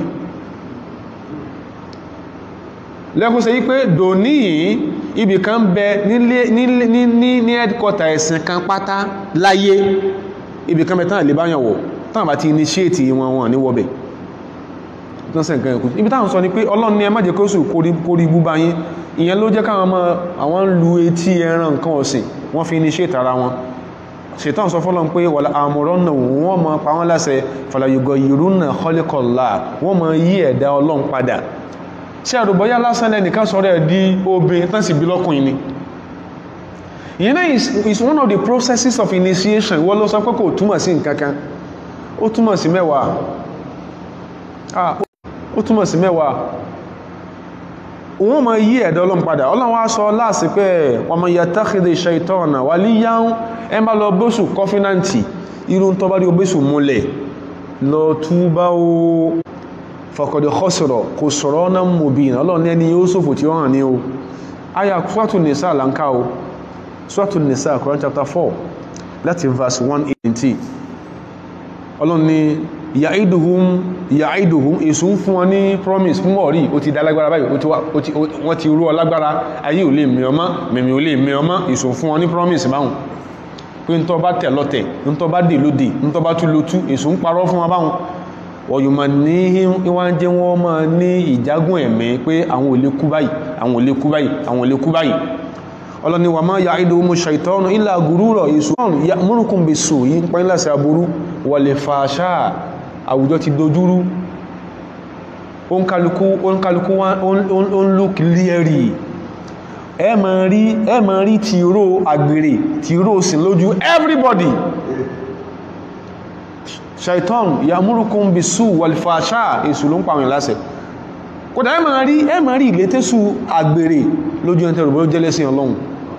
lẹ́kùn sẹ́ yí pé dòní yìí ibì kan bẹ ní ní headquarter ẹ̀sìn kan pátá láyé ibì kan bẹ tán lè báyàn wọ̀ tán bá ti initiate wọn wọn ní wọ́bẹ̀ lọ́sẹ̀ nǹkan ẹ̀kú ibi táwọn sọ ni pé ọlọ́run ní ẹ má jẹ́ kó sùn kórí ibú bá yín ìyẹn ló jẹ́ káwọn ọmọ àwọn ń lu etí ẹran nǹkan ọ̀sìn wọ́n fi initiate ara wọn ṣètàn sọ fọ́lọ́n pé wàlá àmúrọ́ náà wọ́n mọ pa wọ́n láṣẹ fàlàyògọ̀ ìrú náà kọ́lékọ̀ọ́lá wọ́n mọ yí ẹ̀dá ọlọ́run padà ṣé àrùbọ́yá lásán lẹ́nìkan sọ̀rọ̀ ẹ̀ di obìnrin tán sì bí lọ́kùnrin ni ìyẹn náà is one of the processes of initiation wọ́n ló sọ pé kò túmọ̀ sí nǹkan kan ó túmọ̀ sí mẹ́wàá ó túmọ̀ sí mẹ́wàá wọ́n ma yí ẹ̀dọ́ ọlọ́run padà ọlọ́run wá sọ láàsì pé ọmọ yattakhidhi shaytana waliyan ẹ bá lọ bóṣù kọfínàntì irú tó bá rí obéṣù múlẹ̀ lọ túbá o faqad khasira kò sọ̀rọ̀ náà mubin ọlọ́run ẹni yóò sòfò tí ó hàn ní o aya Suratu Nisa lanka o Suratu Nisa Quran chapter 4 láti verse 180 ọlọ́run ni yàídùhún yàídùhún èsù ń fún wọn ní promise fún ọ̀rí ó ti dá lágbára báyìí wọ́n ti rú ọ lágbára ayé ò lè mẹ́ ọmọ mẹ́mí ò lè mẹ́ ọmọ èsù fún wọn ní promise báhùn pé ń tọ́ bá tẹ̀ lọ́tẹ̀ ń tọ́ bá dè lódè ń tọ́ bá tún lótú èsù ń parọ́ fún wọn báhùn ọ̀yùnmọ̀ ní wọ́n jẹ́ wọ́n máa ní ìjágùn ẹ̀mí pé àwọn ò lè kú báyìí àwọn ò lè kú báyìí àwọn ò lè kú báyìí ọlọ́ni wà máa yàídò mú ṣàìtọ́nù ilá gùrúrọ̀ èsù ya múrùkún bè sò yí ń pọ́n láti aburú wà lè fàáṣá àwùjọ ti dojúrú oúnkálukú wọ́n look leery ẹ ma rí ẹ ma rí tìró àgbèrè tìró sí lójú everybody ṣàìtọ́nù ya múrùkún bè sò wà lè fàáṣá èsù ló ń pàwọn ìlàsẹ̀ kódà ẹ ma rí ẹ ma rí ìlétésù àgbèrè lójú ẹntẹ́rù bó jẹ́lẹ́sìn ọlọ́run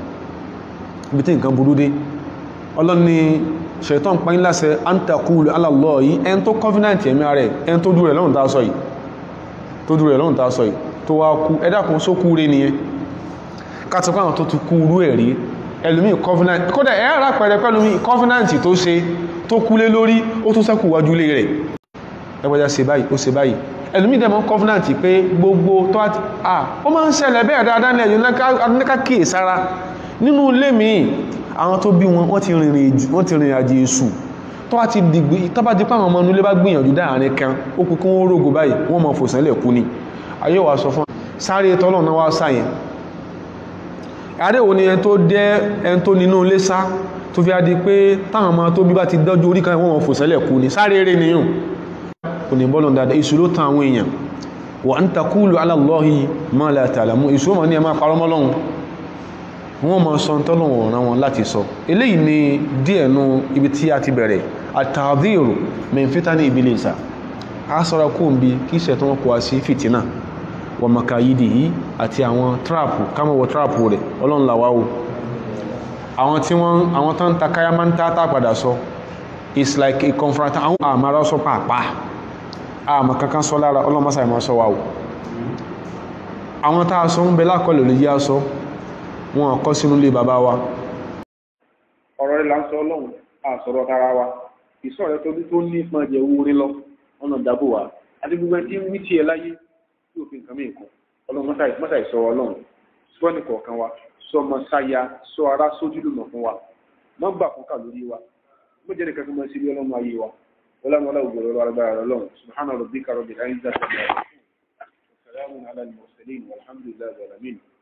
ibi tí nǹkan burú dé ọlọ́ni ṣẹ̀tọ́n pàyín láṣẹ antakulu alàlọ́ yìí ẹn tó covenant ẹ̀mí rẹ̀ ẹn tó dúrẹ̀ lọ́rùn tàà sọ yìí tó dúrẹ̀ lọ́rùn tàà sọ yìí tó wá kú ẹ̀dàkùn só kú rẹ̀ nìyẹn kátàkùn àwọn tó ti kú rú ẹ̀rí ẹlòmí covenant kódà ẹ̀ ara pẹ̀rẹ̀ pẹ̀lúmí covenant tó ṣe tó kúlé lórí ó tún sẹ́kù wájú lé rẹ̀ ẹgbẹ́já ṣe báyìí ó ṣe báyìí ẹlòmí dẹ̀mọ́ covenant pé gbogbo tó àti à ó máa ń ṣẹlẹ̀ bẹ́ẹ̀ dáadáa ní ẹ̀yìn lẹ́ká kíyè sára nínú ilé mi àwọn tó bí wọn wọ́n ti rìnrìn àjò èṣù tó bá ti dìgbì tó bá di pàwọn ọmọ inú ilé bá gbìyànjú dáàrin kan ó kú kí wọ́n rógò báyìí wọ́n mọ̀ fòsànlẹ̀ kú ni ayé wa sọ fún sáré tọ́lọ̀ náà wá sáyẹn ààrẹ wo ni ẹni tó dẹ́ ẹni tó nínú ilé sá tó fi á di pé táwọn ọmọ tó bí bá ti dọ́jú orí kan wọ́n mọ̀ fòsànlẹ̀ kú ni sáré eré nìyàn kò ní bọ́lọ̀ dáadáa èṣù ló tan àwọn èèyàn wa an takulu ala Allahi ma la ta'lamun èṣù mọ̀ ní ẹ máa parọ́ mọ́lọ́run wọ́n mọ̀ sọ tọ́lọ̀wọ̀ ọ̀ràn wọn láti sọ eléyìí ni díẹ̀ nú ibi tí a ti bẹ̀rẹ̀ àtàdírò mẹ́fítà ní ìbílẹ̀sà a sọ́ra kó ń bí kí ṣẹ̀ tó wọ́n kó wá sí fìtínà wọ́n maka yìí yìí àti àwọn tráàpù kámọ̀wọ̀ tráàpù rẹ̀ ọlọ́nlàwáwò àwọn tí wọ́n àwọn tán ta káyá máa ń tá tá padà sọ it's like a confront àwọn àmàrà sọ pàápàá àmà kankan sọ lára ọlọ́mọsà ìmọ̀ sọ wà àwọn tá a sọ ń bẹ lákọlẹ̀ lè yá sọ wọn kọ́ sínú ilé bàbá wa ọ̀rọ̀ rẹ̀ là ń sọ ọlọ́run àsọ̀rọ̀ tara wa ìsọ̀ rẹ̀ tóbi tó ní ìpọn jẹ owó rí lọ ọ̀nà ìdábò wa àti gbogbo ẹni tí ń wí tiẹ̀ láyé tí òfin nǹkan mìíràn kan ọlọ́run mọ́tà ìsọ ọlọ́run sọ ní kọ̀ọ̀kan wa sọ ọmọ sáya sọ ara sójúlùmọ̀ fún wa mọ́ gbà fún kà lórí wa mo jẹ́ nìkan tó mọ́ sí ilé ọlọ́run ayé wa ọlọ́run ọlọ́run ògbòrò agbára ọlọ́run subhanahu rabbika rabbil izzati amma yasifun wa salamun ala al-mursalin walhamdulillahi rabbil alamin